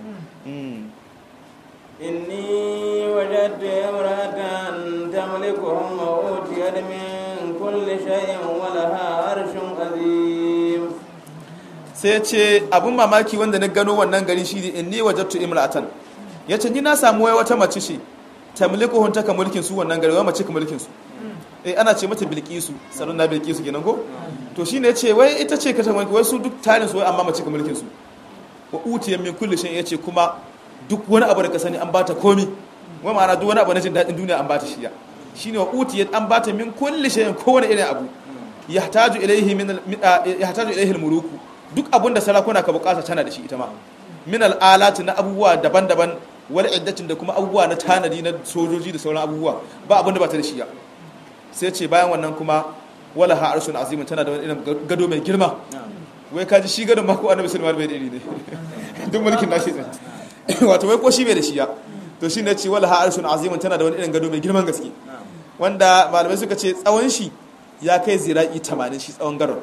A: inni wajadtu imra'atan tamlikuhum wa utiyat min kulli shay'in wa laha arshun azim
B: sai ce abun mamaki wanda na gano wannan gari shi inni wajadtu imra'atan ya ce ni na samu wai wata mace ce tamlikuhun ta ka mulkin su wannan gari wai mace ka mulkin su eh ana ce mata bilkisu sanan na bilkisu kenan ko to shine ya ce wai ita ce ka ta mulki wai su duk tarin su wai amma mace ka mulkin su wa utiya min kulli shay yace kuma duk wani abu da ka sani an bata komi wai ma'ana duk wani abu na jin dadin duniya an bata shiya shine wa utiya an bata min kulli shay kowane irin abu yahtaju ilayhi min yahtaju ilayhi al-muluku duk abun da sarakuna ka bukata tana da shi ita ma min al-alati na abubuwa daban-daban wal iddatin da kuma abubuwa na tanadi na sojoji da sauran abubuwa ba abun da ba ta da shi ya sai ce bayan wannan kuma wala ha arshun azimin tana da wani irin gado mai girma wai kaji shi gadon ma ko annabi sulaiman bai da iri ne duk mulkin nashi din wato wai ko shi bai da shi ya to shi ne ce wala ha arshun azimin tana da wani irin gado mai girman gaske wanda malamai suka ce tsawon shi ya kai zira'i 80 shi tsawon gadon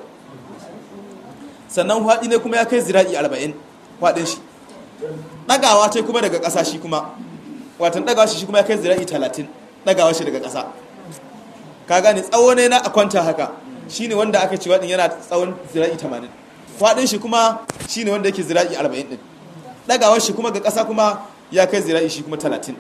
B: sannan faɗi ne kuma ya kai zira'i 40 faɗin shi ɗagawa ce kuma daga ƙasa shi kuma watan ɗagawa shi kuma ya kai zira'i 30 ɗagawa shi daga ƙasa ka gane tsawo ne na a kwanta haka shine wanda aka ce waɗin yana tsawon zira'i 80 faɗin shi kuma shine wanda yake zira'i 40 ɗin ɗagawar shi kuma ga ƙasa kuma ya kai zira'i shi kuma 30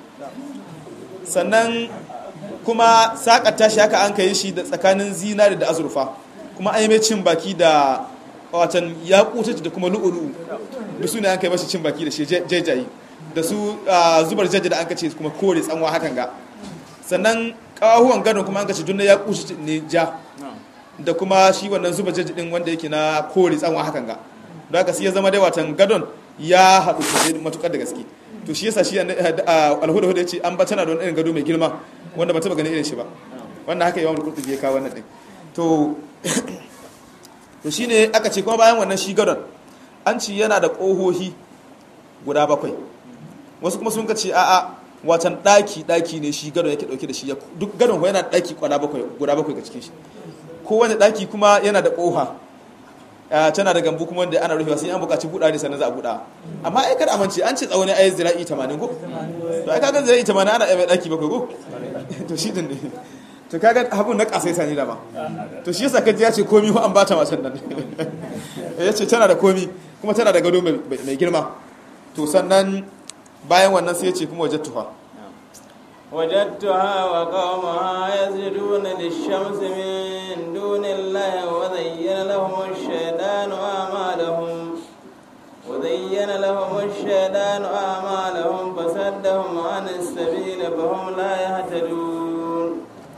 B: sannan kuma sakata shi haka an kai shi da tsakanin zinari da azurfa kuma an yi mai cin baki da watan ya kuta da kuma lu'ulu'u da su ne an kai mashi cin baki da shi jajayi da su zubar jaji da an kace kuma kore tsanwa hakan ga sannan kawahuwan gadon kuma an kace dunna ya kuta ne ja da kuma shi wannan zubar jaji din wanda yake na kore tsanwa hakan ga don haka sai ya zama dai watan gadon ya haɗu sosai matukar da gaske to shi yasa shi alhuda huda ya ce an ba tana da wani irin gado mai girma wanda ba taba ganin irin shi ba wannan haka yawan kurtubi ya kawo wannan din to to shine aka ce kuma bayan wannan shi gadon an ci yana da ƙohohi guda bakwai wasu kuma sun ka ce a'a watan ɗaki ɗaki ne shi gadon yake ɗauke da shi duk gadon yana da ɗaki guda bakwai guda bakwai ga cikin shi kowane ɗaki kuma yana da ƙoha tana da gambu kuma wanda ana rufewa sai an buƙaci buɗa ne sannan za a buɗa amma ai kada amince an ce tsawo ne ai zira'i 80 ko to ai kaga zira'i 80 ana ai ɗaki bakwai ko to shi din ne to kaga abun na kasai sani da ma to shi yasa kaji ya ce komi an bata wasan nan ya ce tana da komi kuma tana da gado mai girma to sannan bayan wannan sai ya ce kuma wajen tufa
A: وجدتها وقومها يسجدون للشمس من دون الله وزين لهم الشيطان أعمالهم وزين لهم الشيطان أعمالهم فصدهم عن السبيل فهم لا يهتدون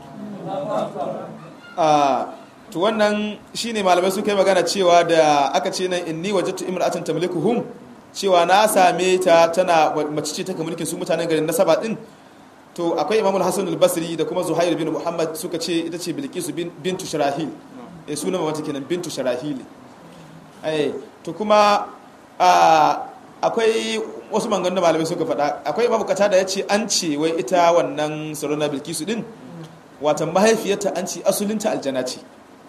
B: to wannan shine malamai suka yi magana cewa da aka ce nan inni wajadtu imra'atan tamlikuhum cewa na same ta tana mace ce ta mulkin su mutanen garin nasaba din to akwai Imam al-Hasan al-Basri da kuma Zuhair bin Muhammad suka ce ita ce Bilqis bintu Sharahil eh sunan mamata kenan bintu Sharahil eh to kuma akwai wasu mangan da malamai suka faɗa akwai Imam Qatada ya ce an ce wai ita wannan Sarona Bilqisu din watan mahaifiyarta an ce asulinta aljana ce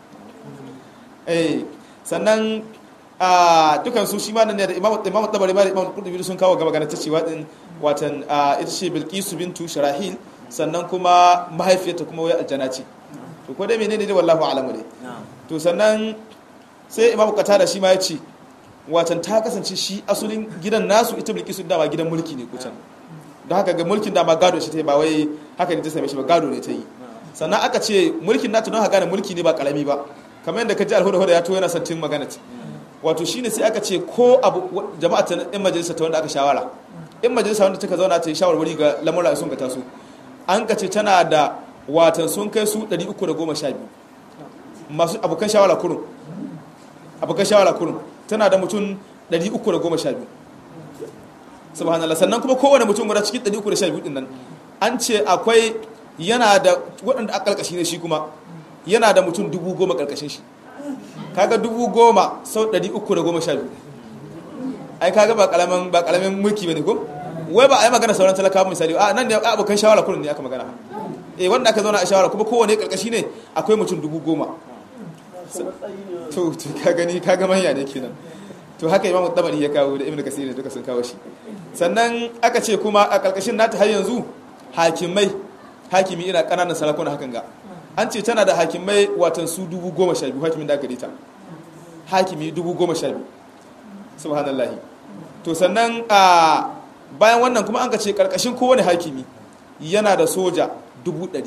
B: eh sannan a dukan su shi ma nan ne da imamu imamu tabari ma da imamu qurtubi sun kawo gaba gana ta cewa din watan ita ce bilqisu bintu sharahil sannan kuma mahaifiyarta kuma wai aljana ce to ko dai menene dai wallahu a'lamu dai to sannan sai imamu qatada shi ma ya ce watan ta kasance shi asulin gidan nasu ita bilqisu dama gidan mulki ne kucan don haka ga mulkin dama gado shi ta yi ba wai haka ne ta same shi ba gado ne ta yi sannan aka ce mulkin nata don haka gane mulki ne ba karami ba kamar yadda ka ji alhuda ya to yana santin magana ce wato shine sai aka ce ko abu jama'a ta in majalisa ta wanda aka shawara in majalisa wanda take zauna ta yi shawarwari ga lamura sun ka taso an ka ce tana da watan sun kai su 312 masu abokan shawara kurun abokan shawara kurun tana da mutum 312 subhanallah sannan kuma kowane mutum guda cikin 312 din nan an ce akwai yana da waɗanda a ƙarƙashi ne shi kuma yana da mutum dubu goma ƙarƙashin shi kaga dubu goma sau ɗari uku da goma sha biyu ai kaga ba ƙalamin ba ƙalamin mulki ba ne ko wai ba a yi magana sauran talakawa misali a nan ne abokan shawara kullum ne aka magana eh wanda aka zauna a shawara kuma kowane ƙarƙashi ne akwai mutum dubu goma to ka gani kaga manya ne kenan to haka imamu tabari ya kawo da ibnu kasir duka sun kawo shi sannan aka ce kuma a ƙarƙashin nata har yanzu hakimai hakimi ina ƙananan sarakuna hakan ga an ce tana da hakimai watan su dubu goma sha biyu hakimin da aka ta hakimi dubu goma sha biyu subhanallahi to sannan a bayan wannan kuma an ka ce karkashin kowane hakimi yana da soja dubu ɗari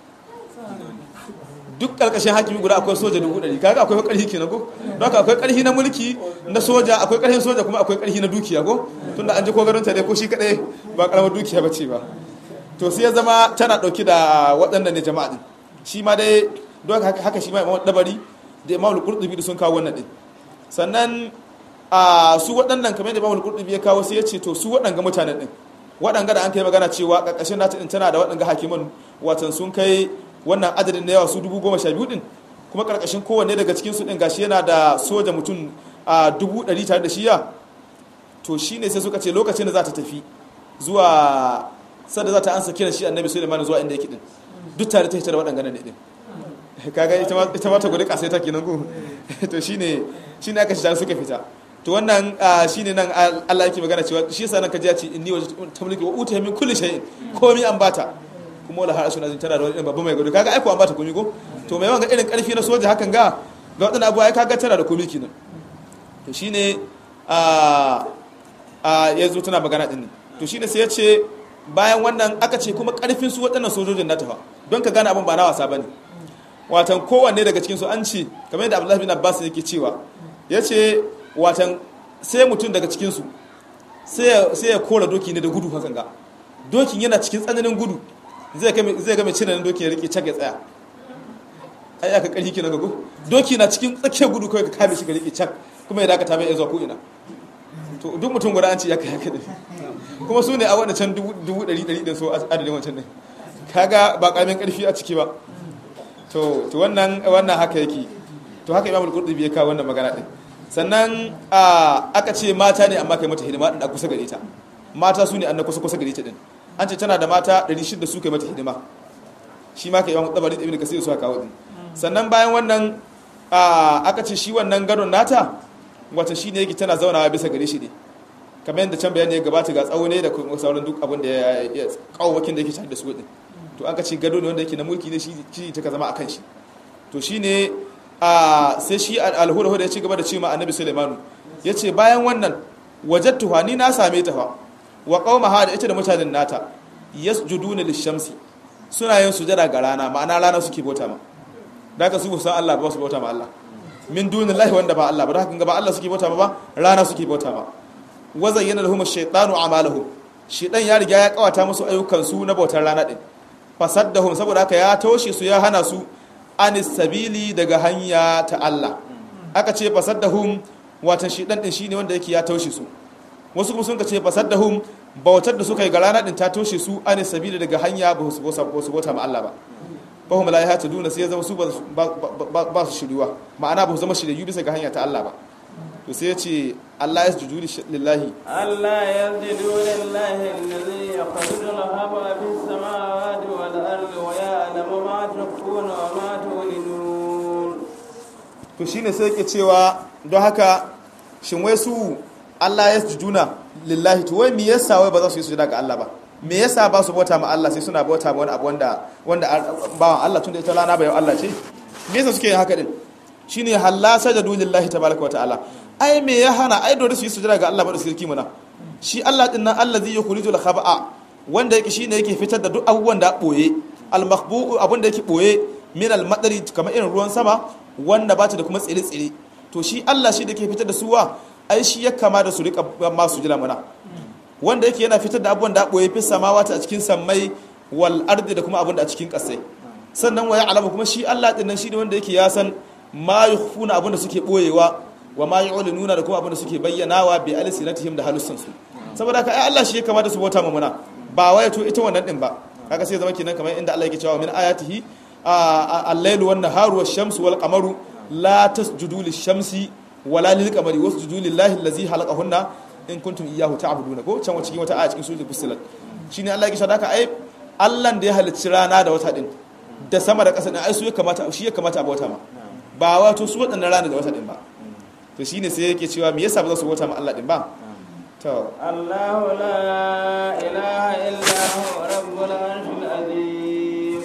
B: duk karkashin hakimi guda akwai soja dubu ɗari kaga akwai ƙarfi kenan ko don haka akwai ƙarfi na mulki na soja akwai ƙarfin soja kuma akwai ƙarfi na dukiya ko tunda an ji ko garin ta dai ko shi kadai ba karamar dukiya bace ba to sai ya zama tana ɗauki da waɗannan ne jama'a din shi ma dai don haka haka shi ma imam dabari da imam al-qurtubi da sun kawo wannan din sannan a su waɗannan kamar da imam al-qurtubi ya kawo sai ya ce to su waɗanga mutanen din waɗanga da an kai magana cewa ƙarƙashin nata din tana da waɗanga hakiman watan sun kai wannan adadin na yawa su dubu goma sha biyu din kuma ƙarƙashin kowanne daga cikin su din gashi yana da soja mutum a dubu ɗari tare da shiya to shine sai suka ce lokacin da za ta tafi zuwa sadda za ta ansa kiran shi annabi suleiman zuwa inda yake din duk tare ta hita da waɗanga ne din kaga ita ma ta gudu kasai ta kenan ko to shine shine aka shi suka fita to wannan shine nan Allah yake magana cewa shi yasa nan kaji ya ce inni wajh tamliki wa uta min kulli shay'in komai an bata kuma wala har suna tana da wani babban mai gudu kaga aiko an bata komai ko to mai wanga irin karfi na soja hakan ga ga wadannan abuwa kaga tana da komai kenan to shine a a yazo tana magana din to shine sai ya ce bayan wannan aka ce kuma karfin su waɗannan sojojin na tafa don ka gane abin ba na wasa bane watan kowanne daga cikin su an ce kamar yadda Abdullahi bin Abbas yake cewa yace watan sai mutum daga cikin su sai sai ya kora doki ne da gudu hakan ga dokin yana cikin tsananin gudu zai ga zai ga mai cin doki ya rike cak ya tsaya ai aka karhi kina ga go doki na cikin tsakiyar gudu kai ka kame shi ka rike cak kuma ya dakata bai zuwa ko ina to duk mutum guda an ce ya kai haka kuma su ne a wanda can dubu ɗari ɗari ɗin so adadin wancan ne kaga ba ƙaramin ƙarfi a ciki ba to to wannan wannan haka yake to haka imamul qurtubi ya kawo wannan magana din sannan aka ce mata ne amma kai mata hidima din a kusa gare ta mata su ne an kusa kusa gare ta din an ce tana da mata 600 su kai mata hidima shi ma kai imamul tabari ibn kasir su kawo din sannan bayan wannan aka ce shi wannan gadon nata wata shine yake tana zaunawa bisa gare shi ne kamar yadda can bayani ya gabata ga tsawo ne da kuma sauran duk abin da ya kawawakin da yake tare da su din to an ka ce gado ne wanda yake na mulki ne shi ta ka zama a kan shi to shi ne a sai shi alhura ya ci gaba da ce ma annabi sulaimanu ya ce bayan wannan wajattuha ni na same ta fa wa qaumaha da ita da mutanen nata yasjuduna lishamsi suna yin sujada ga rana ma'ana rana suke bauta ma da ka su san Allah ba su bauta ma Allah min dunillahi wanda ba Allah ba da haka ba Allah suke bauta ma ba rana suke bauta ma wa zayyana lahum ash-shaytanu a'malahum shaytan ya riga ya kawata musu ayyukan su na bautar rana din fasaddahum saboda haka ya toshe su ya hana su anis sabili daga hanya ta Allah aka ce fasaddahum watan shaytan din shine wanda yake ya toshe su wasu kuma sun ka ce fasaddahum bautar da suka yi ga rana din ta toshe su anis sabili daga hanya ba su bauta ma Allah ba fahim la ya duna sai ya zama su ba su shiriwa ma'ana ba su zama shiryu bisa ga hanya ta Allah ba to sai ya ce Allah ya sujudu lillahi
A: Allah ya sujudu lillahi alladhi yakhruju al-haba fi samawati wal ardi wa ya'lamu ma tukhfuna wa ma tu'linun
B: to shine sai yake cewa don haka shin wai su Allah ya sujuduna lillahi to wai me yasa wai ba za su yi sujuda ga Allah ba me yasa ba su bauta ma Allah sai suna bauta ma wani abu wanda wanda bawan Allah tunda ita lana bai Allah ce me yasa suke yin haka din shine halla sajadu lillahi tabaraka wa ta'ala ai me ya hana ai dole su yi sujada ga Allah ba da sirki muna shi Allah din nan allazi yukhrijul khaba'a wanda yake shine yake fitar da duk abubuwan da boye al makhbu abun da yake boye min al madari kamar irin ruwan sama wanda ba ta da kuma tsire tsire to shi Allah shi da yake fitar da suwa ai shi ya kama da su rika ma su jira muna wanda yake yana fitar da abubuwan da boye fi samawati a cikin sammai wal ardi da kuma abun da a cikin kasai sannan waya alama kuma shi Allah din nan shi ne wanda yake ya san ma yukhfuna abun da suke boyewa wa ma yu'linuna da kuma abin da suke bayyanawa bi alsinatihim da halussan su saboda ka ai Allah shi ya kamata su bauta muna ba waya to ita wannan din ba kaga sai zama kenan kamar inda Allah yake cewa min ayatihi al-lailu wan naharu wash-shamsu wal qamaru la tasjudu lish-shamsi wala lil-qamari wasjudu lillahi allazi khalaqahunna in kuntum iyyahu ta'buduna ko can cikin wata aya cikin suratul fussilat shine Allah yake cewa ai Allah da ya halicci rana da wata din da sama da ƙasa din ai su ya kamata shi ya kamata a bauta ma ba wato su waɗannan rana da wata din ba to shine sai yake cewa me yasa ba za su bauta ma Allah din ba to
A: Allahu la ilaha illa huwa rabbul arshil azim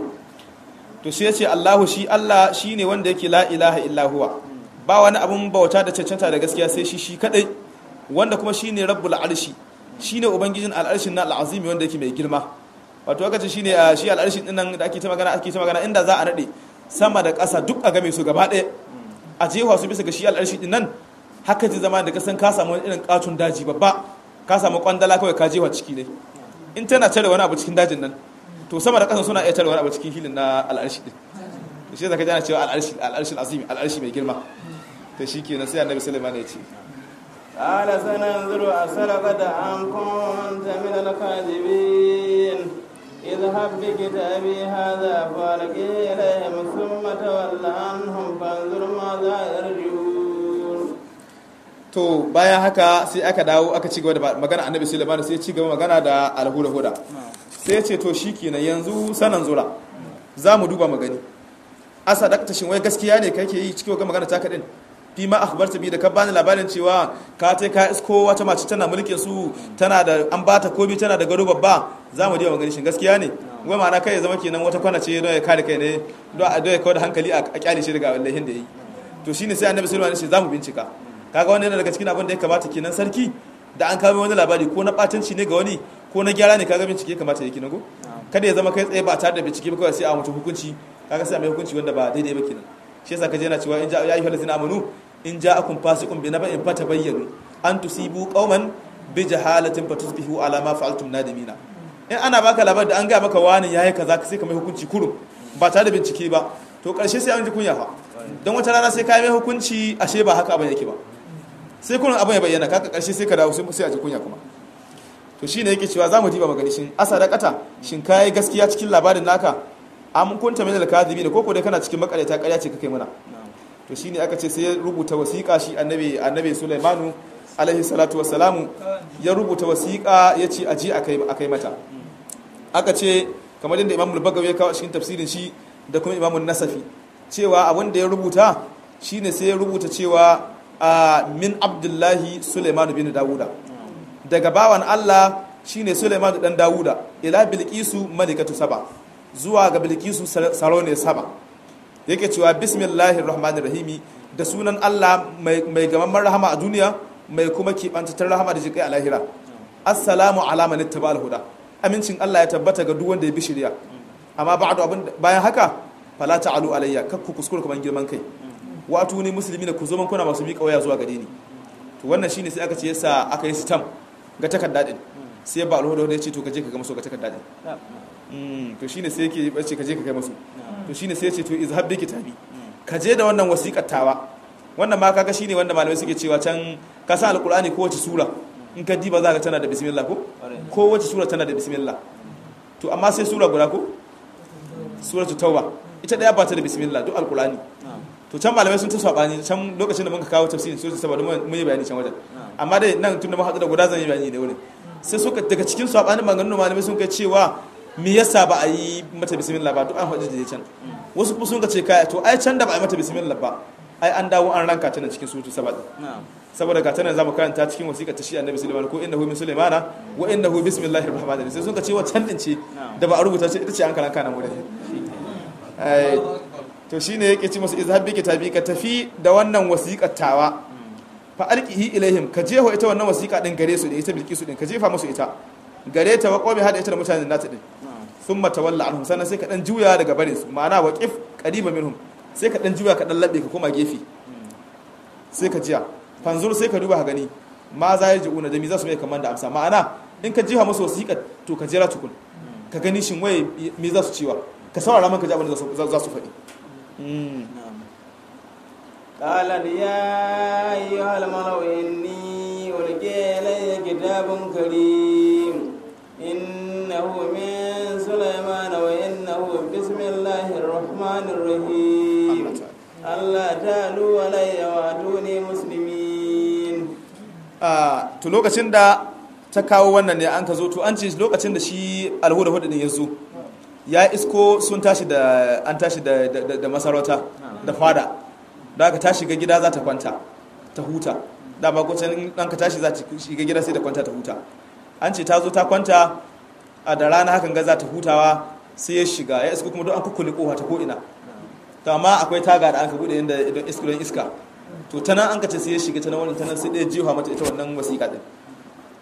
B: to shi yace Allahu shi Allah shine wanda yake la ilaha illa huwa ba wani abun bauta da cancanta da gaskiya sai shi shi kadai wanda kuma shine rabbul arshi shine ubangijin al'arshin na al'azimi wanda yake mai girma wato aka ce shine shi al'arshin din nan da ake ta magana ake ta magana inda za a nade sama da ƙasa duk a game su gaba ɗaya a jefa su bisa ga shi al'arshi din nan haka ji zama da kasan ka samu irin katun daji babba ka samu kwandala kawai ka jefa ciki ne in tana tare wani abu cikin dajin nan to sama da ƙasa suna iya tare wani abu cikin hilin na al'arshi din to shi zaka ji ana cewa al'arshi al'arshi azimi al'arshi mai girma to shikenan sai annabi sulaiman ya ce
A: قال سننظر أسرقت أم كنت من الكاذبين اذهب بكتابي هذا فالقه إليهم ثم تول عنهم فانظر ماذا يرجون
B: to bayan haka sai aka dawo aka ci gaba da magana annabi sulaiman sai ya ci gaba magana da alhuda huda sai ya ce to shikenan yanzu sanan zura za mu duba magani asa dakta shin wai gaskiya ne kake yi cikin magana ta kadin fi ma akhbarta bi da ka bani labarin cewa ka tai ka isko wata mace tana mulkin su tana da an bata komi tana da gado babba za mu je magani shin gaskiya ne wai ma'ana kai ya zama kenan wata kwana ce don ya kare kai ne don a ya kawo da hankali a kyale shi daga wallahin da yi to shine sai annabi sulaiman ya ce za mu bincika kaga wannan yana daga cikin abin da ya kamata kenan sarki da an kawo wani labari ko na batanci ne ga wani ko na gyara ne kaga bincike ya kamata ya kina go kada ya zama kai tsaye ba tare da bincike ba kawai sai a mutum hukunci kaga sai a mai hukunci wanda ba daidai ba kenan shi yasa kaje yana cewa in ja ya ayyuhal ladzina amanu in ja'akum fasiqun bi naba'in fatabayyanu an tusibu qauman bi jahalatin fatusbihu ala ma fa'altum nadimina in ana baka labar da an ga maka wani yayi kaza sai ka mai hukunci kurum ba tare da bincike ba to karshe sai an ji kunya fa don wata rana sai ka mai hukunci ashe ba haka abin yake ba sai kullum abin ya bayyana kaka karshe sai ka dawo sai a ji kunya kuma to shine yake cewa zamu diba magani shin asadaqata shin kai gaskiya cikin labarin naka am kunta min al-kadhibin ko ko dai kana cikin makareta ƙarya ce kake mana to shine aka ce sai ya rubuta wasiƙa shi annabi annabi Sulaimanu alaihi salatu wassalamu ya rubuta wasiƙa yace aje akai akai mata aka ce kamar yadda Imam al-Bagawi ya kawo cikin tafsirin shi da kuma Imam an-Nasafi cewa abin da ya rubuta shine sai ya rubuta cewa min Abdullahi Sulaiman bin Dawuda daga bawan Allah shine Sulaiman dan Dawuda ila Bilqisu malikatu saba zuwa ga Bilqisu sarone saba yake cewa bismillahir rahmanir rahimi da sunan Allah mai gamamman rahama a duniya mai kuma kibantatar rahama da jikai a lahira assalamu ala man ittaba'al huda amincin Allah ya tabbata ga duk wanda ya bi shari'a amma ba'du abin bayan haka fala ta'alu alayya kakku kuskure kaman girman kai wa atuni muslimina ku zo man kuna masu miƙa waya zuwa gare ni to wannan shine sai aka ce yasa aka yi sitam ga takarda din sai ba alhuda ya ce to kaje ka ga maso ga takarda din to shine sai yake bace kaje ka kai masu to shine sai ya ce to izhab bi kitabi kaje da wannan wasiƙar tawa wannan ma kaga shine wanda malamai suke cewa can ka san alqur'ani ko wace sura in ka diba za ka tana da bismillah ko ko wace sura tana da bismillah to amma sai sura guda ko suratu tauba ita daya ba ta da bismillah duk alqur'ani to can malamai sun ta sabani can lokacin da muka kawo tafsirin sura saboda mun yi bayani can wajen amma dai nan tun da mun haɗu da guda zan yi bayani da wurin sai suka daga cikin sabanin maganganun malamai sun kai cewa me yasa ba a yi mata bismillah ba duk an faɗi da can wasu kuma sun ka ce kai to ai can da ba a yi mata bismillah ba ai an dawo an ranka ta nan cikin sutu sabati saboda ga tanan zamu karanta cikin wasiƙa ta shi annabi sulaiman ko innahu min sulaimana wa innahu bismillahir rahmanir rahim sai sun ka ce wa can din ce da ba a rubuta ce ita ce an karanka nan wurin ai to shine yake ci musu izhab bi kitabi ka tafi da wannan wasiƙar tawa fa alqihi ilaihim ka jeho ita wannan wasiƙa din gare su da ita bilkisu din ka jefa musu ita gare ta wa qawmi hada ita da mutanen nata din thumma tawalla anhum sannan sai ka dan juya daga barin su ma'ana waqif qariba minhum sai ka dan juya ka dan labe ka koma gefe sai ka jiya fanzur sai ka duba ka gani ma za ya ji'una da mi za su mai kamar da amsa ma'ana in ka jiha musu wasiƙa to ka jira tukun ka gani shin waye me za su ciwa ka saurara man ka ji abin da za su faɗi
A: قال يا أيها الملأ إني ألقي إلي كتاب كريم إنه من سليمان وإنه بسم الله الرحمن الرحيم Allah ta'alu alayya wa atuni muslimin
B: to lokacin da ta kawo wannan ne an ka zo to an ce lokacin da shi alhuda hudu din ya zo ya isko sun tashi da an tashi da da masarauta da fada da aka tashi ga gida za ta kwanta ta huta da ba kucin dan ka tashi za ta shiga gida sai ta kwanta ta huta an ce ta zo ta kwanta a da rana hakan ga za ta hutawa sai ya shiga ya isko kuma don an kukkule kofa ta ko ina to amma akwai taga da aka bude inda idan iska don iska to ta nan an ka ce sai ya shiga ta nan wannan ta nan sai ɗaya jiwa mata ita wannan wasiƙa din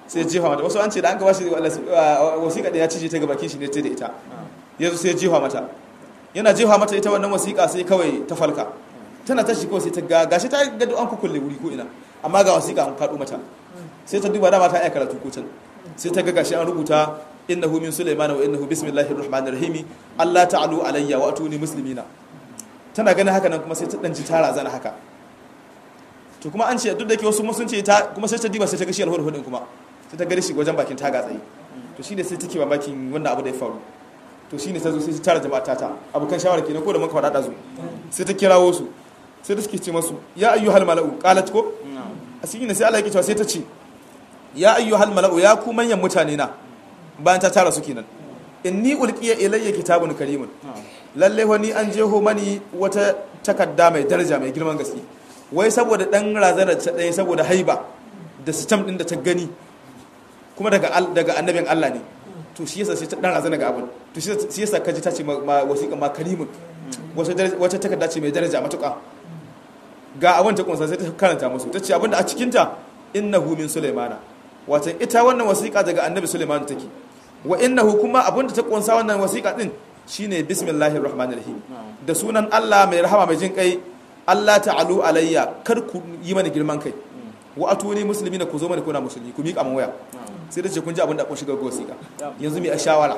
B: sai jefa mata wasu an ce da an ka bashi wasiƙa da ya cije ta ga bakin shi ne ta da ita yanzu sai jefa mata yana jefa mata ita wannan wasiƙa sai kawai ta falka tana tashi kawai sai ta ga gashi ta ga an kukulle wuri ko ina amma ga wasiƙa an faɗo mata sai ta duba dama ta iya karatu ko can sai ta ga gashi an rubuta innahu min sulaiman wa innahu bismillahir rahmanir rahim Allah ta'alu alayya wa atuni muslimina tana ganin haka nan kuma sai ta danji tara zana haka to kuma an ce duk da ke wasu sun ce ta kuma sai ta diba sai ta ga shi alhudu hudin kuma sai ta gari shi wajen bakin taga tsaye to shi ne sai take mamakin wannan abu da ya faru to shi ne ta zo sai ta tara jama'a tata abokan shawara kenan ko da muka faɗa ɗazu sai ta kirawo su sai ta suke ce masu ya ayyuhal mala'u qalat ko a cikin sai Allah ya cewa sai ta ce ya ayyuhal mala'u ya ku manyan mutane na bayan ta tara su kenan inni ulqiya ilayya kitabun karimun lalle wani an jeho mani wata takarda mai daraja mai girman gaske wai saboda dan razanar ta ɗaya saboda haiba da sitam ɗin da ta gani kuma daga daga annabin Allah ne to shi yasa sai ta dan razana ga abin to shi yasa kaji ta ce ma wasiƙa ma karimun wata takarda ce mai daraja matuƙa ga abin ta kunsa sai ta karanta musu ta ce abin da a cikin ta innahu min sulaimana wato ita wannan wasiƙa daga annabi sulaiman take wa innahu kuma abin da ta kunsa wannan wasiƙa din shine bismillahir rahmanir rahim da sunan Allah mai rahama mai jin kai Allah ta'alu alayya kar ku yi mana girman kai wa atuni muslimina ku zo mana kuna musulmi ku miƙa mun waya sai da ce kun ji abin da kun shiga wasiƙa yanzu mai a shawara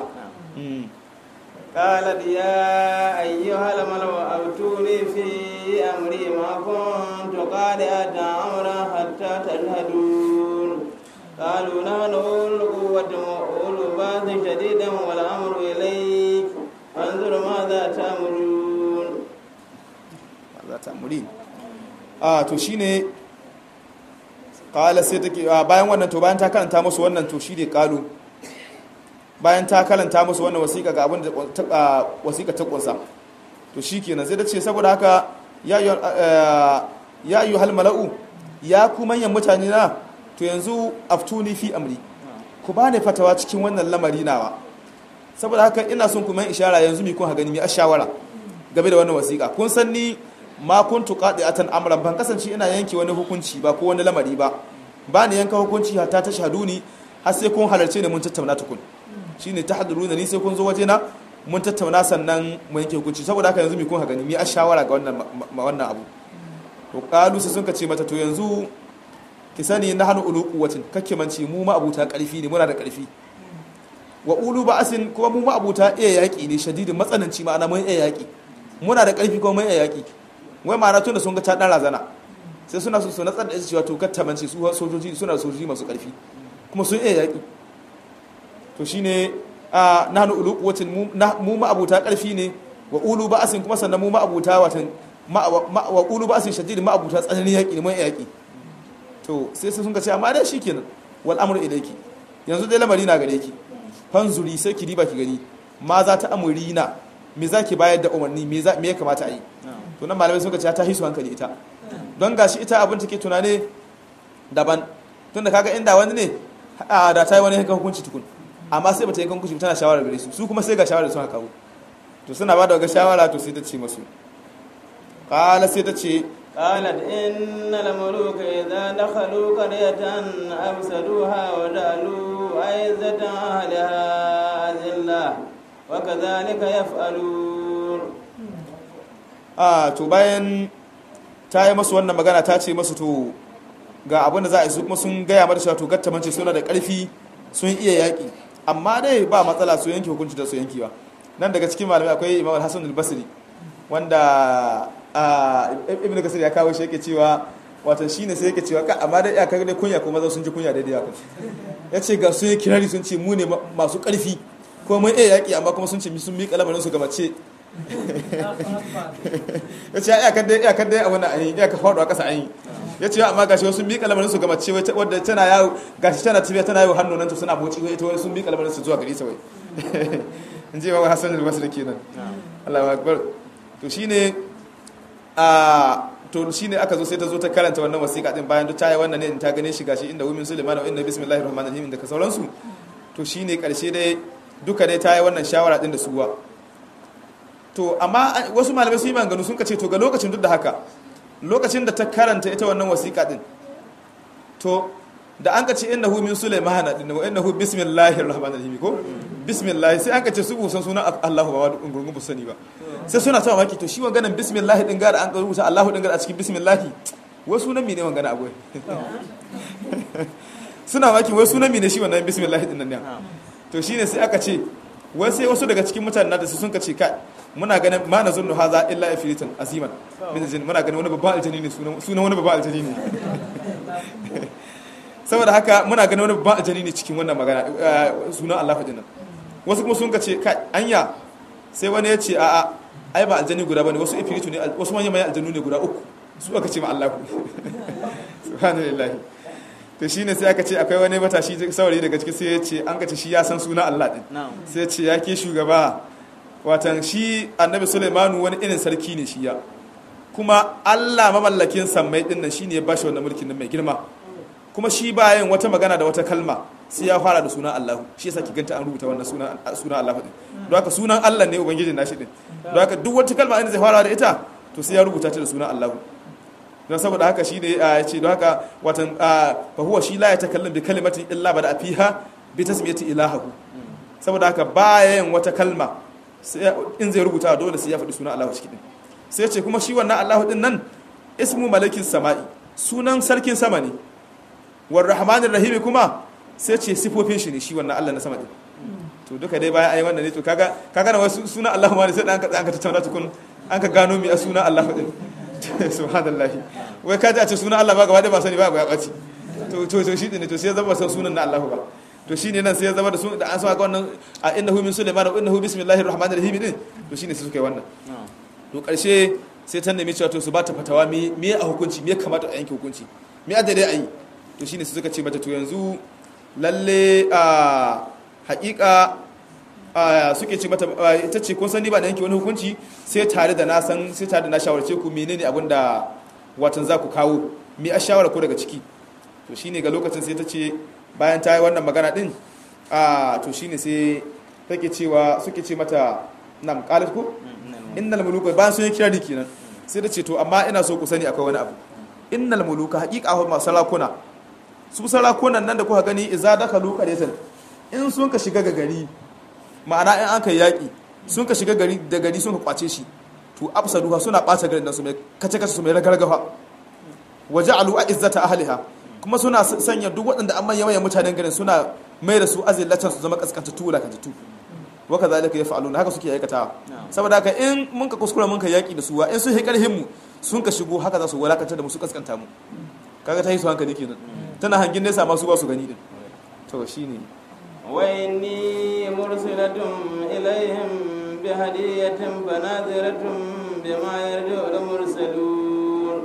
A: قالت يا أيها الملو أبتوني في أمري ما كنت قارئة أمرا حتى تشهدون قالوا نحن أولو القوة وأولو البأس شديدا والأمر إليك فانظر ماذا تأمرون
B: ماذا تأمرين آه to shine kala sai take bayan wannan to bayan ta karanta musu wannan to shi ne kalu bayan ta karanta musu wannan wasiƙa ga abin da wasiƙa ta kunsa to shi kenan sai da ce saboda haka ya yi hal mala'u ya ku manyan mutane na to yanzu aftuni fi amri ku ba ne fatawa cikin wannan lamari nawa saboda haka ina son kuma ishara yanzu mi kun ha gani mi a shawara game da wannan wasiƙa kun san ni ma kuntu qadi'atan amran ban kasance ina yanke wani hukunci ba ko wani lamari ba ba ni yanka hukunci hatta ta shahaduni har sai kun halarce ne mun tattauna tukun shine tahduruna ni sai kun zo waje na mun tattauna sannan mu yanke hukunci saboda haka yanzu mi kun ha gani mi a shawara ga wannan wannan abu to qalu sai sun ka ce mata to yanzu ki sani na hanu ulu quwwatin kake manci mu ma abuta karfi ne muna da karfi wa ulu ba'asin kuma mu ma abuta iya yaki ne shadidin matsananci ma'ana mun iya yaki muna da karfi kuma mun iya yaki wai ma'ana tun da sun ga ta dan razana sai suna so su natsar da ita cewa to kattamance su sojoji suna sojoji masu karfi kuma sun iya yaki to shine a nahnu ulu quwwatin mu ma abuta karfi ne wa ulu ba'asin kuma sannan mu ma abuta watan wa ulu ba'asin shadid ma abuta tsananin yaki ne mun yaki to sai sun ga ce amma dai shikenan wal amru ilayki yanzu dai lamari na gare ki fanzuri sai ki diba ki gani ma za ta amurina me za ki bayar da umarni me ya kamata a yi to nan malamai suka ce ta hisu hankali ita don gashi ita abin take tunane daban tun da kaga inda wani ne da ta yi wani yankan hukunci tukun amma sai bata yankan hukunci tana shawara gare su su kuma sai ga shawara sun haka to suna ba da ga shawara to sai ta ce masu kala sai ta ce
A: قالت إن الملوك إذا دخلوا قرية أفسدوها وجعلوا عزة أهلها أذلة وكذلك يفعلون
B: a to bayan ta yi masu wannan magana ta ce masu to ga abin da za a yi su kuma sun gaya mata cewa to gattamance suna da ƙarfi sun iya yaƙi amma dai ba matsala su yanke hukunci da su yanki ba nan daga cikin malamai akwai imam hassan al-basri wanda ibn kasir ya kawo shi yake cewa wato shine sai yake cewa ka amma dai ya kaga dai kunya ko maza sun ji kunya daidai haka ya ce ga sun yi kirari sun ce mu ne masu ƙarfi ko mun iya yaƙi amma kuma sun ce sun miƙa lamarin su ga mace ya ce ya kadai ya kadai a wannan ayi ya ka faɗo a ƙasa ayi ya ce amma gashi wasu miƙa lamarin su ga mace wadda tana yawo gashi tana tafiya tana yawo hannu nan to suna boci ita wani sun miƙa lamarin su zuwa gari ta wai in ji wa Hassan al-Basri kenan Allahu akbar to shine a to shine aka zo sai ta zo ta karanta wannan wasiƙa din bayan duk ta yi wannan ne in ta gane shi gashi inda wumin Sulaiman wa inna bismillahir rahmanir rahim da ka sauransu to shine karshe dai duka dai ta yi wannan shawara din da suwa to amma wasu malamai sun yi maganganu sun kace to ga lokacin duk da haka lokacin da ta karanta ita wannan wasiƙa din to da an ka ce innahu min sulaimana din wa innahu bismillahir rahmanir rahim ko bismillah sai an ka ce su busan sunan Allahu ba wadun gurgun bu sani ba sai suna ta mamaki to shi wanganan bismillah din ga da an ka rubuta Allahu din ga a cikin bismillah wai sunan mene wangana agoy suna maki wai sunan mene shi wannan bismillah din nan ne to shine sai aka ce wai sai wasu daga cikin mutanen da su sun ka ce kai muna ganin ma na zunnu haza illa ifritan aziman min jin muna ganin wani babban aljani ne sunan sunan wani babban aljani ne saboda haka muna ganin wani babban aljani ne cikin wannan magana sunan Allah fadin nan wasu kuma sun ka ce kai anya sai wani ya ce a a ai ba aljani guda bane wasu ifritu ne wasu manyan manyan aljanu ne guda uku su aka ce ma Allah subhanallahi to shine sai aka ce akwai wani matashi saurayi daga cikin sai ya ce an kace shi ya san sunan Allah din sai ya ce ya ke shugaba watan shi annabi Sulaimanu wani irin sarki ne shi ya kuma Allah mamallakin sammai din nan shine ya bashi wannan mulkin nan mai girma kuma shi bayan wata magana da wata kalma sai ya fara da sunan Allah shi yasa ki ganta an rubuta wannan sunan sunan Allah din don haka sunan Allah ne ubangijin nashi din don haka duk wata kalma inda zai fara da ita to sai ya rubuta ta da sunan Allah don saboda haka shi ne ya ce don haka watan fa huwa shi la ya takallam bi kalimatin illa bada fiha bi tasmiyati ilahu saboda haka bayan wata kalma in zai rubuta dole sai ya faɗi sunan Allah cikin din sai ya ce kuma shi wannan Allah din nan ismu malakin sama'i sunan sarkin sama ne war rahmanir rahim kuma sai ce sifofin shi ne shi wannan Allah na sama din to duka dai bayan ayi wannan ne to kaga kaga na wasu sunan Allah ma ne sai an ka an ka tattauna tukun an ka gano mi a sunan Allah din subhanallah wai kaji a ce sunan Allah ba gaba da ba sani ba ya ɓaci to to to shi ne to sai ya zama san sunan na Allah ba to shi ne nan sai ya zama da sunan da an sa ga wannan a innahu min sulaiman wa innahu bismillahir rahmanir rahim din to shine sai suka yi wannan to karshe sai ta nemi cewa to su ba ta fatawa me me a hukunci me kamata a yanke hukunci me a daidai a yi to shine sai suka ce mata to yanzu lalle a haƙiƙa suke ce mata ita ce kun sani ba na yanke wani hukunci sai tare da na san sai tare da na shawarce ku menene abin da watan za ku kawo me a shawara ko daga ciki to shine ga lokacin sai ta ce bayan ta yi wannan magana din a to shine sai take cewa suke ce mata nam qalat ku innal muluka bayan sun yi kirari kenan sai ta ce to amma ina so ku sani akwai wani abu innal muluka haqiqa ma sarakuna su sarakunan nan da kuka gani idza dakalu qaryatan in sun ka shiga ga gari ma'ana in an kai yaƙi sun ka shiga gari da gari sun ka kwace shi to afsaduha suna ɓata garin nan su mai kace kace su mai ragargafa waje alu a izzata ahliha kuma suna sanya duk waɗanda an manya manyan mutanen garin suna mai da su azillatan su zama kaskantattu wulakantattu wa kadhalika yaf'aluna haka suke aikatawa saboda haka in mun ka kuskura mun ka yaƙi da su wa in sun hi karhin mu sun ka shigo haka za su wulakanta da mu su kaskanta mu kaga ta yi su hankali kenan tana hangin nesa ma su ba su gani din to shine
A: وإني مرسلة إليهم بهدية فناظرة بما يرجع المرسلون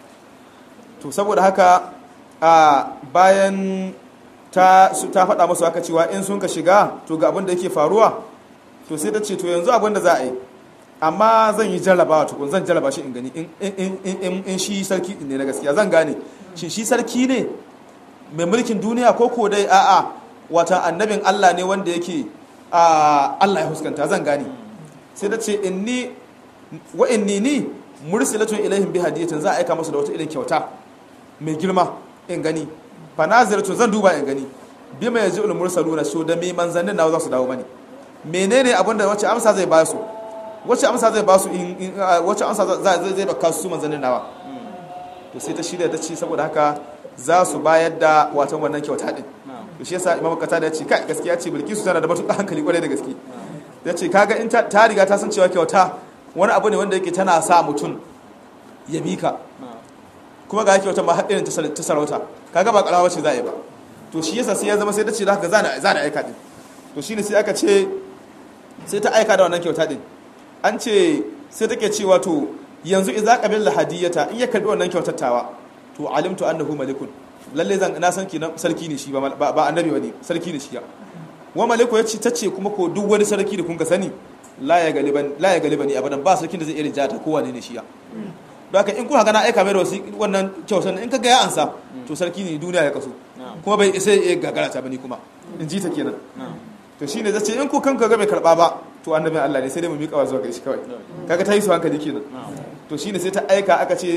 B: to saboda haka a bayan ta ta faɗa masu haka cewa in sun ka shiga to ga abin da yake faruwa to sai ta ce to yanzu abin da za a yi amma zan yi jarrabawa tukun zan jarraba shi in gani in shi sarki ne na gaskiya zan gane shin shi sarki ne mai mulkin duniya ko ko dai a'a wata annabin Allah ne wanda yake Allah ya huskanta zan gane sai ta ce inni wa inni ni mursilatun ilaihim bi hadiyatin za a aika musu da wata irin kyauta mai girma in gani fa naziratun zan duba in gani bi mai yaji ul mursaluna so da me manzannin nawa za su dawo mani menene abin da wace amsa zai ba su wace amsa zai ba su in wace amsa zai zai baka su manzannin nawa to sai ta shirya ta ce saboda haka za su bayar da watan wannan kyauta din to shi yasa imamu kata da ya ce kai gaskiya ce bilkisu tana da matuƙar hankali kwarai da gaske ya ce kaga in ta riga ta san cewa kyauta wani abu ne wanda yake tana sa mutum ya bi ka kuma ga kyauta ma haɗin ta sarauta kaga ba ƙarawa ce za a yi ba to shi yasa sai ya zama sai ta ce haka za na aika din to shi ne sai aka ce sai ta aika da wannan kyauta din an ce sai take cewa to yanzu idza qabila hadiyata in ya karbi wannan kyautar tawa to alimtu annahu malikun lalle zan na san kenan sarki ne shi ba ba annabi bane sarki ne shi ya wa maliku ya ce tace kuma ko duk wani sarki da kun ka sani la ya galiban la ya galibani abadan ba sarkin da zai iya rijata ko wane ne shi ya don haka in kuka gana aika mai da wasu wannan kyautar in ka ga ya ansa to sarki ne duniya ya kaso kuma bai isa ya gagara ta bane kuma in ji ta kenan to shine zai ce in ku kanka ga bai karba ba to annabin Allah ne sai dai mu miƙa zuwa ga shi kawai kaga ta yi su hankali kenan to shine sai ta aika aka ce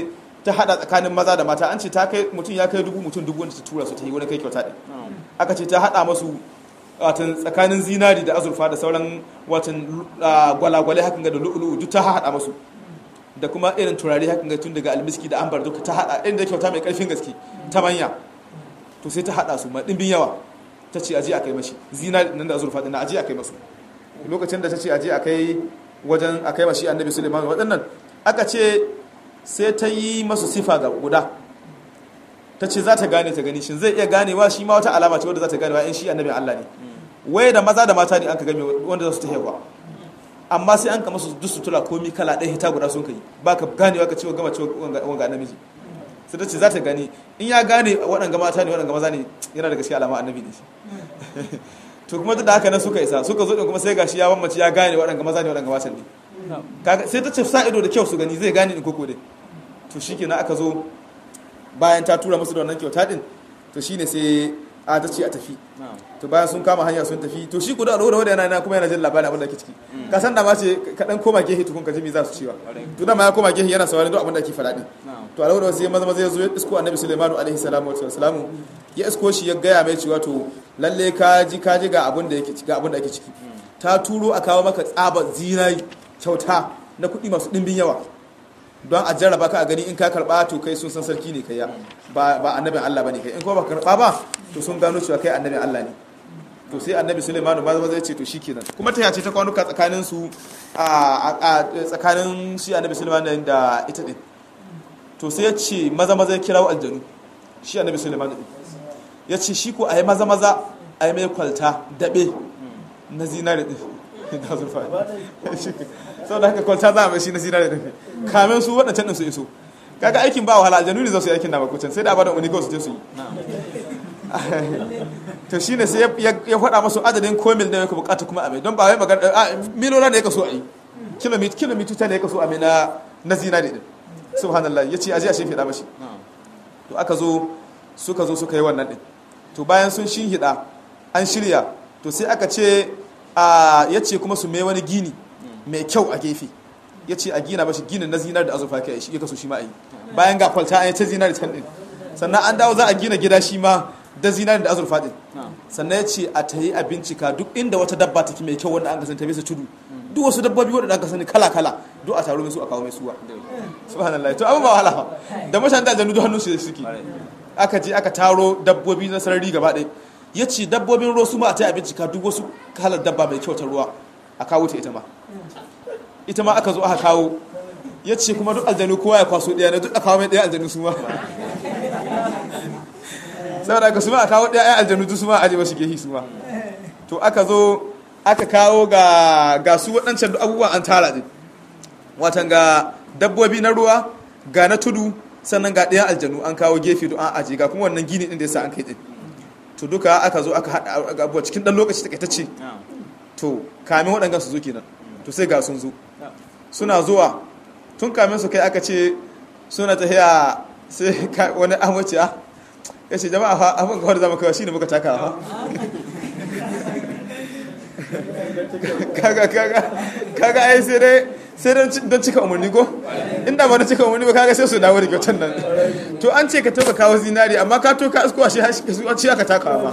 B: ta hada tsakanin maza da mata an ce ta kai mutum ya kai dubu mutum dubu wanda ta tura su ta yi wani kai kyauta din aka ce ta hada masu watan tsakanin zinari da azurfa da sauran watan gwalagwale hakan ga da lu'ulu'u duk ta hada masu da kuma irin turare hakan ga tun daga almiski da ambar duka ta hada irin da kyauta mai karfin gaske ta manya to sai ta hada su ma dimbin yawa ta ce aje a kai mashi zinari nan da azurfa din aje a kai masu lokacin da ta ce aje a kai wajen a kai mashi annabi suleiman waɗannan aka ce sai ta yi masu sifa ga guda ta ce za ta gane ta gani shin zai iya ganewa shi ma wata alama ce wadda za ta ganewa in shi annabi Allah ne waye da maza da mata ne an ka game wanda za su ta hewa amma sai an ka masu duk sutura komi kala ɗaya hita guda sun kai ba ka ganewa ka ce gama ce wanga namiji sai ta ce za ta gani in ya gane waɗanga mata ne waɗanga maza ne yana da gaskiya alama annabi ne shi to kuma duk da haka nan suka isa suka zo din kuma sai gashi ya bambance ya gane waɗanga maza ne waɗanga mata ne sai ta ce sa ido da kyau su gani zai gane in koko dai to shikenan aka zo bayan ta tura musu da wannan kyauta din to shine sai a ta ce a tafi to bayan sun kama hanya sun tafi to shi kuda da wadda yana kuma yana jin labarin abin da ke ciki ka san da ma ce ka dan koma gehe tukun ka ji me za su cewa to da ma ya koma gehe yana sauraron duk abin da ke faɗa din to a wadda sai maza maza ya zo ya isko annabi sulaimanu alaihi salamu wa salamu ya isko shi ya gaya mai cewa to lalle ka ji ka ji ga abin da yake ga abin da ake ciki ta turo a kawo maka tsaba zinai kyauta na kuɗi masu ɗimbin yawa don a jarraba ka a gani in ka karba to kai sun san sarki ne kai ya ba ba annabin Allah bane kai in kuma ba karba ba to sun gano cewa kai annabin Allah ne to sai annabi Sulaiman ma zai ce to shikenan kuma ta yace ta kwanuka tsakanin su a tsakanin shi annabi Sulaiman da ita din to sai ya ce maza maza ya kirawo aljanu shi annabi Sulaiman din ya ce shi ko ayi maza maza ayi mai kwalta dabe na zinare din da zurfa sau da haka kwalta za a mai shi na zinare da kamen su waɗancan ɗin su iso kaga aikin ba wahala aljanu ne za su yi aikin na makucin sai da abada wani kawai su je su yi to shi ne sai ya faɗa masu adadin komil da ya ka bukata kuma a mai don ba wai magana a milona ne ya kaso a yi kilomita ne ya kaso a mai na zinare din subhanallah ya ce aje a shi fiɗa mashi to aka zo suka zo suka yi wannan din to bayan sun shi hida an shirya to sai aka ce ya ce kuma su mai wani gini mai kyau a gefe ya ce a gina mashi ginin na zinar da azurfa kai shi ya kaso shi ma a yi bayan ga kwalta an yi ta zinar da can din sannan an dawo za a gina gida shi ma da zinar da azurfa din sannan ya ce a ta yi a bincika duk inda wata dabba take mai kyau wanda an kasance ta bisa tudu duk wasu dabbobi wanda aka sani kala kala duk a taro mai su a kawo mai suwa subhanallah to abin ba wahala da mutane da aljanu duk hannun su suke aka je aka taro dabbobi na sarari gaba ɗaya ya ce dabbobin ruwa su ma a ta yi a bincika duk wasu kalar dabba mai kyau ta ruwa a kawo ta ita ma ita ma aka zo aka kawo ya ce kuma duk aljanu kowa ya kwaso ɗaya na duk a kawo mai ɗaya aljanu su ma saboda aka su ma a kawo ɗaya aljanu duk su ma a aje mashi gehi su ma to aka zo aka kawo ga ga su waɗancan duk abubuwan an tara ɗin watan ga dabbobi na ruwa ga na tudu sannan ga ɗaya aljanu an kawo gefe duk an aje ga kuma wannan gini ɗin da yasa an kai ɗin to duka aka zo aka haɗa abubuwa cikin ɗan lokaci takaitacce to kamin waɗannan su zo kenan to sai ga sun zo suna zuwa tun kamin su kai aka ce suna tafiya sai wani amince ya ce jama'a fa abin kawar zama kawai shine muka taka fa kaga kaga kaga ai sai dai sai don cika umarni ko inda ba na cika umarni ba kaga sai su dawo da kyautan nan to an ce ka toka kawo zinari amma ka toka asko a shi shi aka taka ma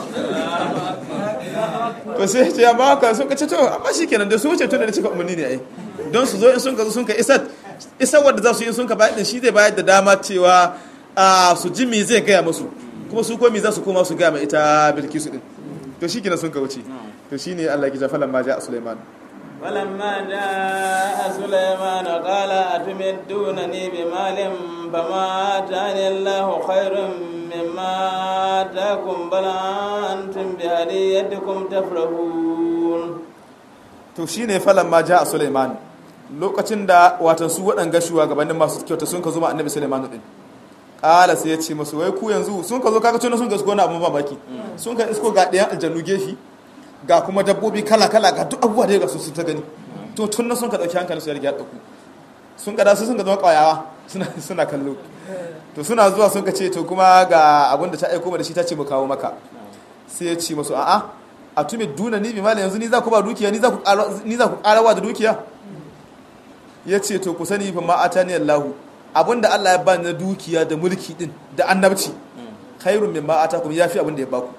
B: to sai ce amma haka sun ka ce to amma shi kenan da su wuce tun da cika umarni ne ai don su zo in sun ka zo sun ka isar isar wadda za su yi sun ka bayar din shi zai bayar da dama cewa a su ji me zai gaya musu kuma su komi za su koma su gaya ma ita bilkisu din to shi kenan sun ka wuce to shi ne Allah ya kija falan ma ja Sulaiman
A: فلما جاء سليمان قال أتمدونني بمال فما آتاني الله خير مما آتاكم بل أنتم بهديتكم تفرحون
B: to shine falan ma ja Sulaiman lokacin da watan su waɗanga shugabannin masu kyauta sun ka zo ma annabi Sulaiman din kala sai ya ce masu wai ku yanzu sun ka zo kaga tuna sun ga su na abun mamaki sun ka isko ga ɗayan aljannu gefi ga kuma dabbobi kala kala ga duk abubuwa da ga su sun ta gani to tun na sun ka ɗauki hankali su ya riga ɗauku sun ka da su sun ka zama ƙwayawa suna kallo to suna zuwa sun ka ce to kuma ga abin da ta aiko da shi ta ce mu kawo maka sai ya ce masu a'a a tume duna ni bi mali yanzu ni za ku ba dukiya ni za ku ƙarawa da dukiya ya ce to ku sani fa ma atani Allahu abinda Allah ya ba na dukiya da mulki din da annabci khairun mimma atakum yafi abinda ya baku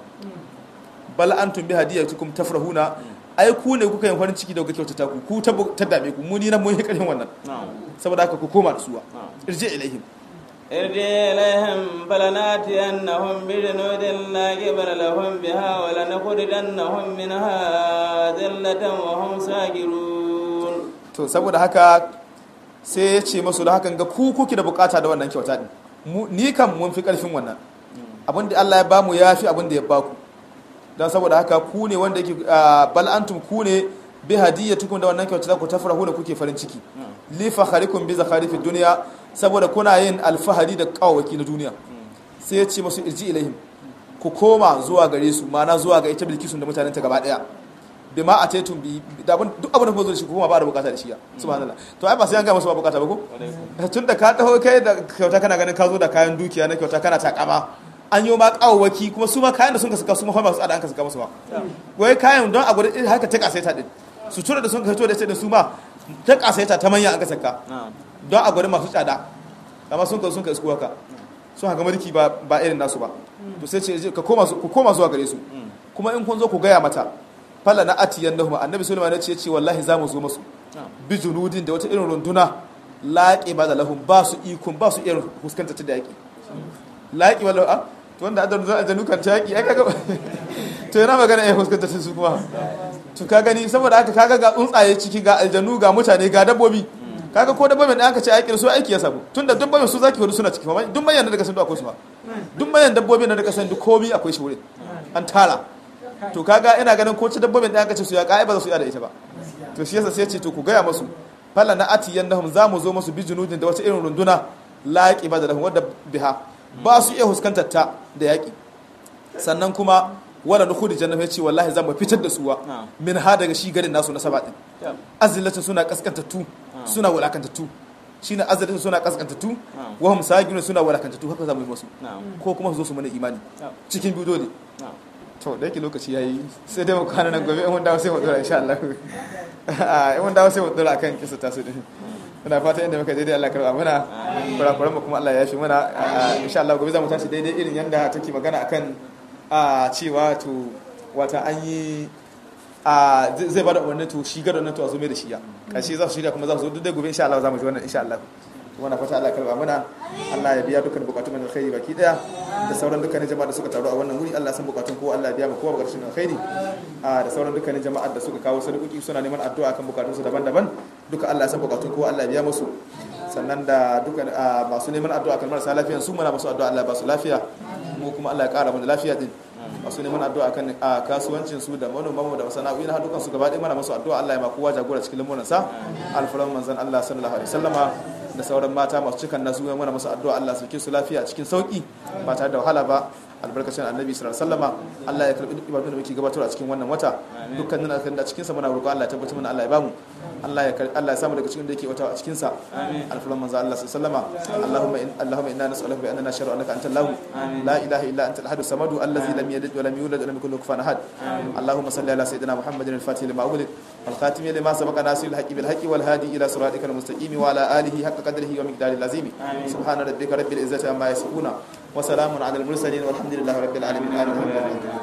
B: bal antum bi hadiyatukum tafrahuna ai ku ne kuka yin farin ciki da kuka kyautata ku ku ta dame ku mu ni nan mun yi karin wannan saboda haka ku koma da suwa irje ilaihim
A: ارجع إليهم فلناتينهم بجنود لا قبل لهم بها ولنخرجنهم منها ذلة وهم ساجرون
B: to saboda haka sai ya ce masu da hakan ga ku kuke da bukata da wannan kyauta din ni kan mun fi karfin wannan abin da Allah ya bamu ya fi abin da ya baku don saboda haka ku ne wanda yake bal antum ku ne bi hadiyatukum da wannan kyauta ku tafrahu da kuke farin ciki li fakharikum bi zakhari fi dunya saboda kuna yin alfahari da kawaki na duniya sai ya ce masu irji ilaihim ku koma zuwa gare su ma'ana zuwa ga ita bilkisun da mutanen ta gaba daya bi ma a taitun bi da abin duk abin da kuma zo da shi kuma ba da bukata da shi ya subhanallah to ai ba sai an ga masu ba bukata ba ko tun da ka taho kai da kyauta kana ganin ka zo da kayan dukiya na kyauta kana takama an yi ma kawawaki kuma su ma kayan da sun ka saka su ma masu tsada an ka saka musu ba wai kayan don a gudu haka ta kasaita din su tura da sun ka fito da sai da su ma ta kasaita ta manya an ka saka don a gudu masu tsada amma sun ka sun ka isku haka sun haka mulki ba ba irin nasu ba to sai ce ka koma ku koma zuwa gare su kuma in kun zo ku gaya mata falla na atiyan nahuma annabi sulaiman ya ce ce wallahi za mu zo masu bi junudin da wata irin runduna laƙi ba da lahum ba su ikon ba su irin fuskanta ta da yaƙi laƙi wala a to wanda adon zan ajanu kan ta yaƙi ai kaga to yana magana ya fuskanta ta su kuma to ka gani saboda haka kaga ga tsuntsaye ciki ga aljanu ga mutane ga dabbobi kaga ko dabbobin da aka ce aikin su aiki ya samu tunda dabbobin su zaki hudu suna ciki kuma duk mayan da daga san duk akwai su ba duk mayan dabbobin da daga san duk komai akwai shi wurin an tara to kaga ina ganin ko ci dabbobin da aka ce su ya ka ba za su iya da ita ba to shi yasa sai ce to ku gaya masu falla na ati yannahum za mu zo masu bi junudin da wata irin runduna laqi ba da lahum wadda biha ba su iya huskantar ta da yaki sannan kuma wala nukhudi jannah ya ce wallahi za mu fitar da suwa min ha daga shi garin nasu na saba din azillatin suna kaskantattu suna wulakantattu shine azillatin suna kaskantattu wa hum sagirun suna wulakantattu haka za mu yi musu ko kuma su zo su mana imani cikin biyu dole to da yake lokaci yayi sai dai mu kwana nan gobe in mun dawo sai mu dora insha Allah in mun dawo sai mu dora akan kisa tasu din muna fata inda muka daidai Allah karba muna kurakuran mu kuma Allah ya yafi muna insha Allah gobe za mu tashi daidai irin yanda take magana akan a cewa to wata an yi a zai bada umarni to shi gado nan to a zo mai da shi ya kashi za su shirya kuma za su zo duk da gobe insha Allah za mu ji wannan insha Allah muna fata Allah karba muna Allah ya biya dukkan bukatun mu alkhairi baki daya da sauran dukkanin jama'a da suka taru a wannan wuri Allah san bukatun kowa Allah ya biya mu kowa bukatun alkhairi da sauran dukkanin jama'a da suka kawo sadakoki suna neman addu'a kan bukatunsu daban-daban duka Allah ya san bukatun kowa Allah ya biya musu sannan da dukkan masu neman addu'a kan marasa lafiya su muna musu addu'a Allah ya ba su lafiya mu kuma Allah ya kara mu da lafiya din masu neman addu'a kan kasuwancin su da manoman mu da masana'o'i na dukan su gaba ɗaya mana musu addu'a Allah ya ma kowa jagora cikin lamuran sa alfaran manzon Allah sallallahu alaihi wasallama da sauran mata masu cikan nasu ya mana musu addu'a Allah sauke su lafiya cikin sauki ba tare da wahala ba albarkacin annabi sallallahu alaihi wasallama Allah ya karbi ibadun da muke gabatar a cikin wannan wata dukkanin alkhairin da cikin sa muna roƙo Allah ya tabbatar mana Allah ya bamu Allah ya Allah ya samu daga cikin da yake wata a cikin sa alfaran manzo Allah sallallahu alaihi wasallama Allahumma in Allahumma inna nas'aluka bi annana nashhadu annaka antal lahu la ilaha illa anta al-ahad samadu allazi lam yalid wa lam yulad wa lam yakul lahu kufuwan ahad Allahumma salli ala sayyidina Muhammadin al-fatih lima ulid والخاتم لما سبق ناصر الحق بالحق والهادي الى صراطك المستقيم وعلى اله حق قدره ومقداره العظيم سبحان ربك رب العزه عما يصفون وسلام على المرسلين والحمد لله رب العالمين آمين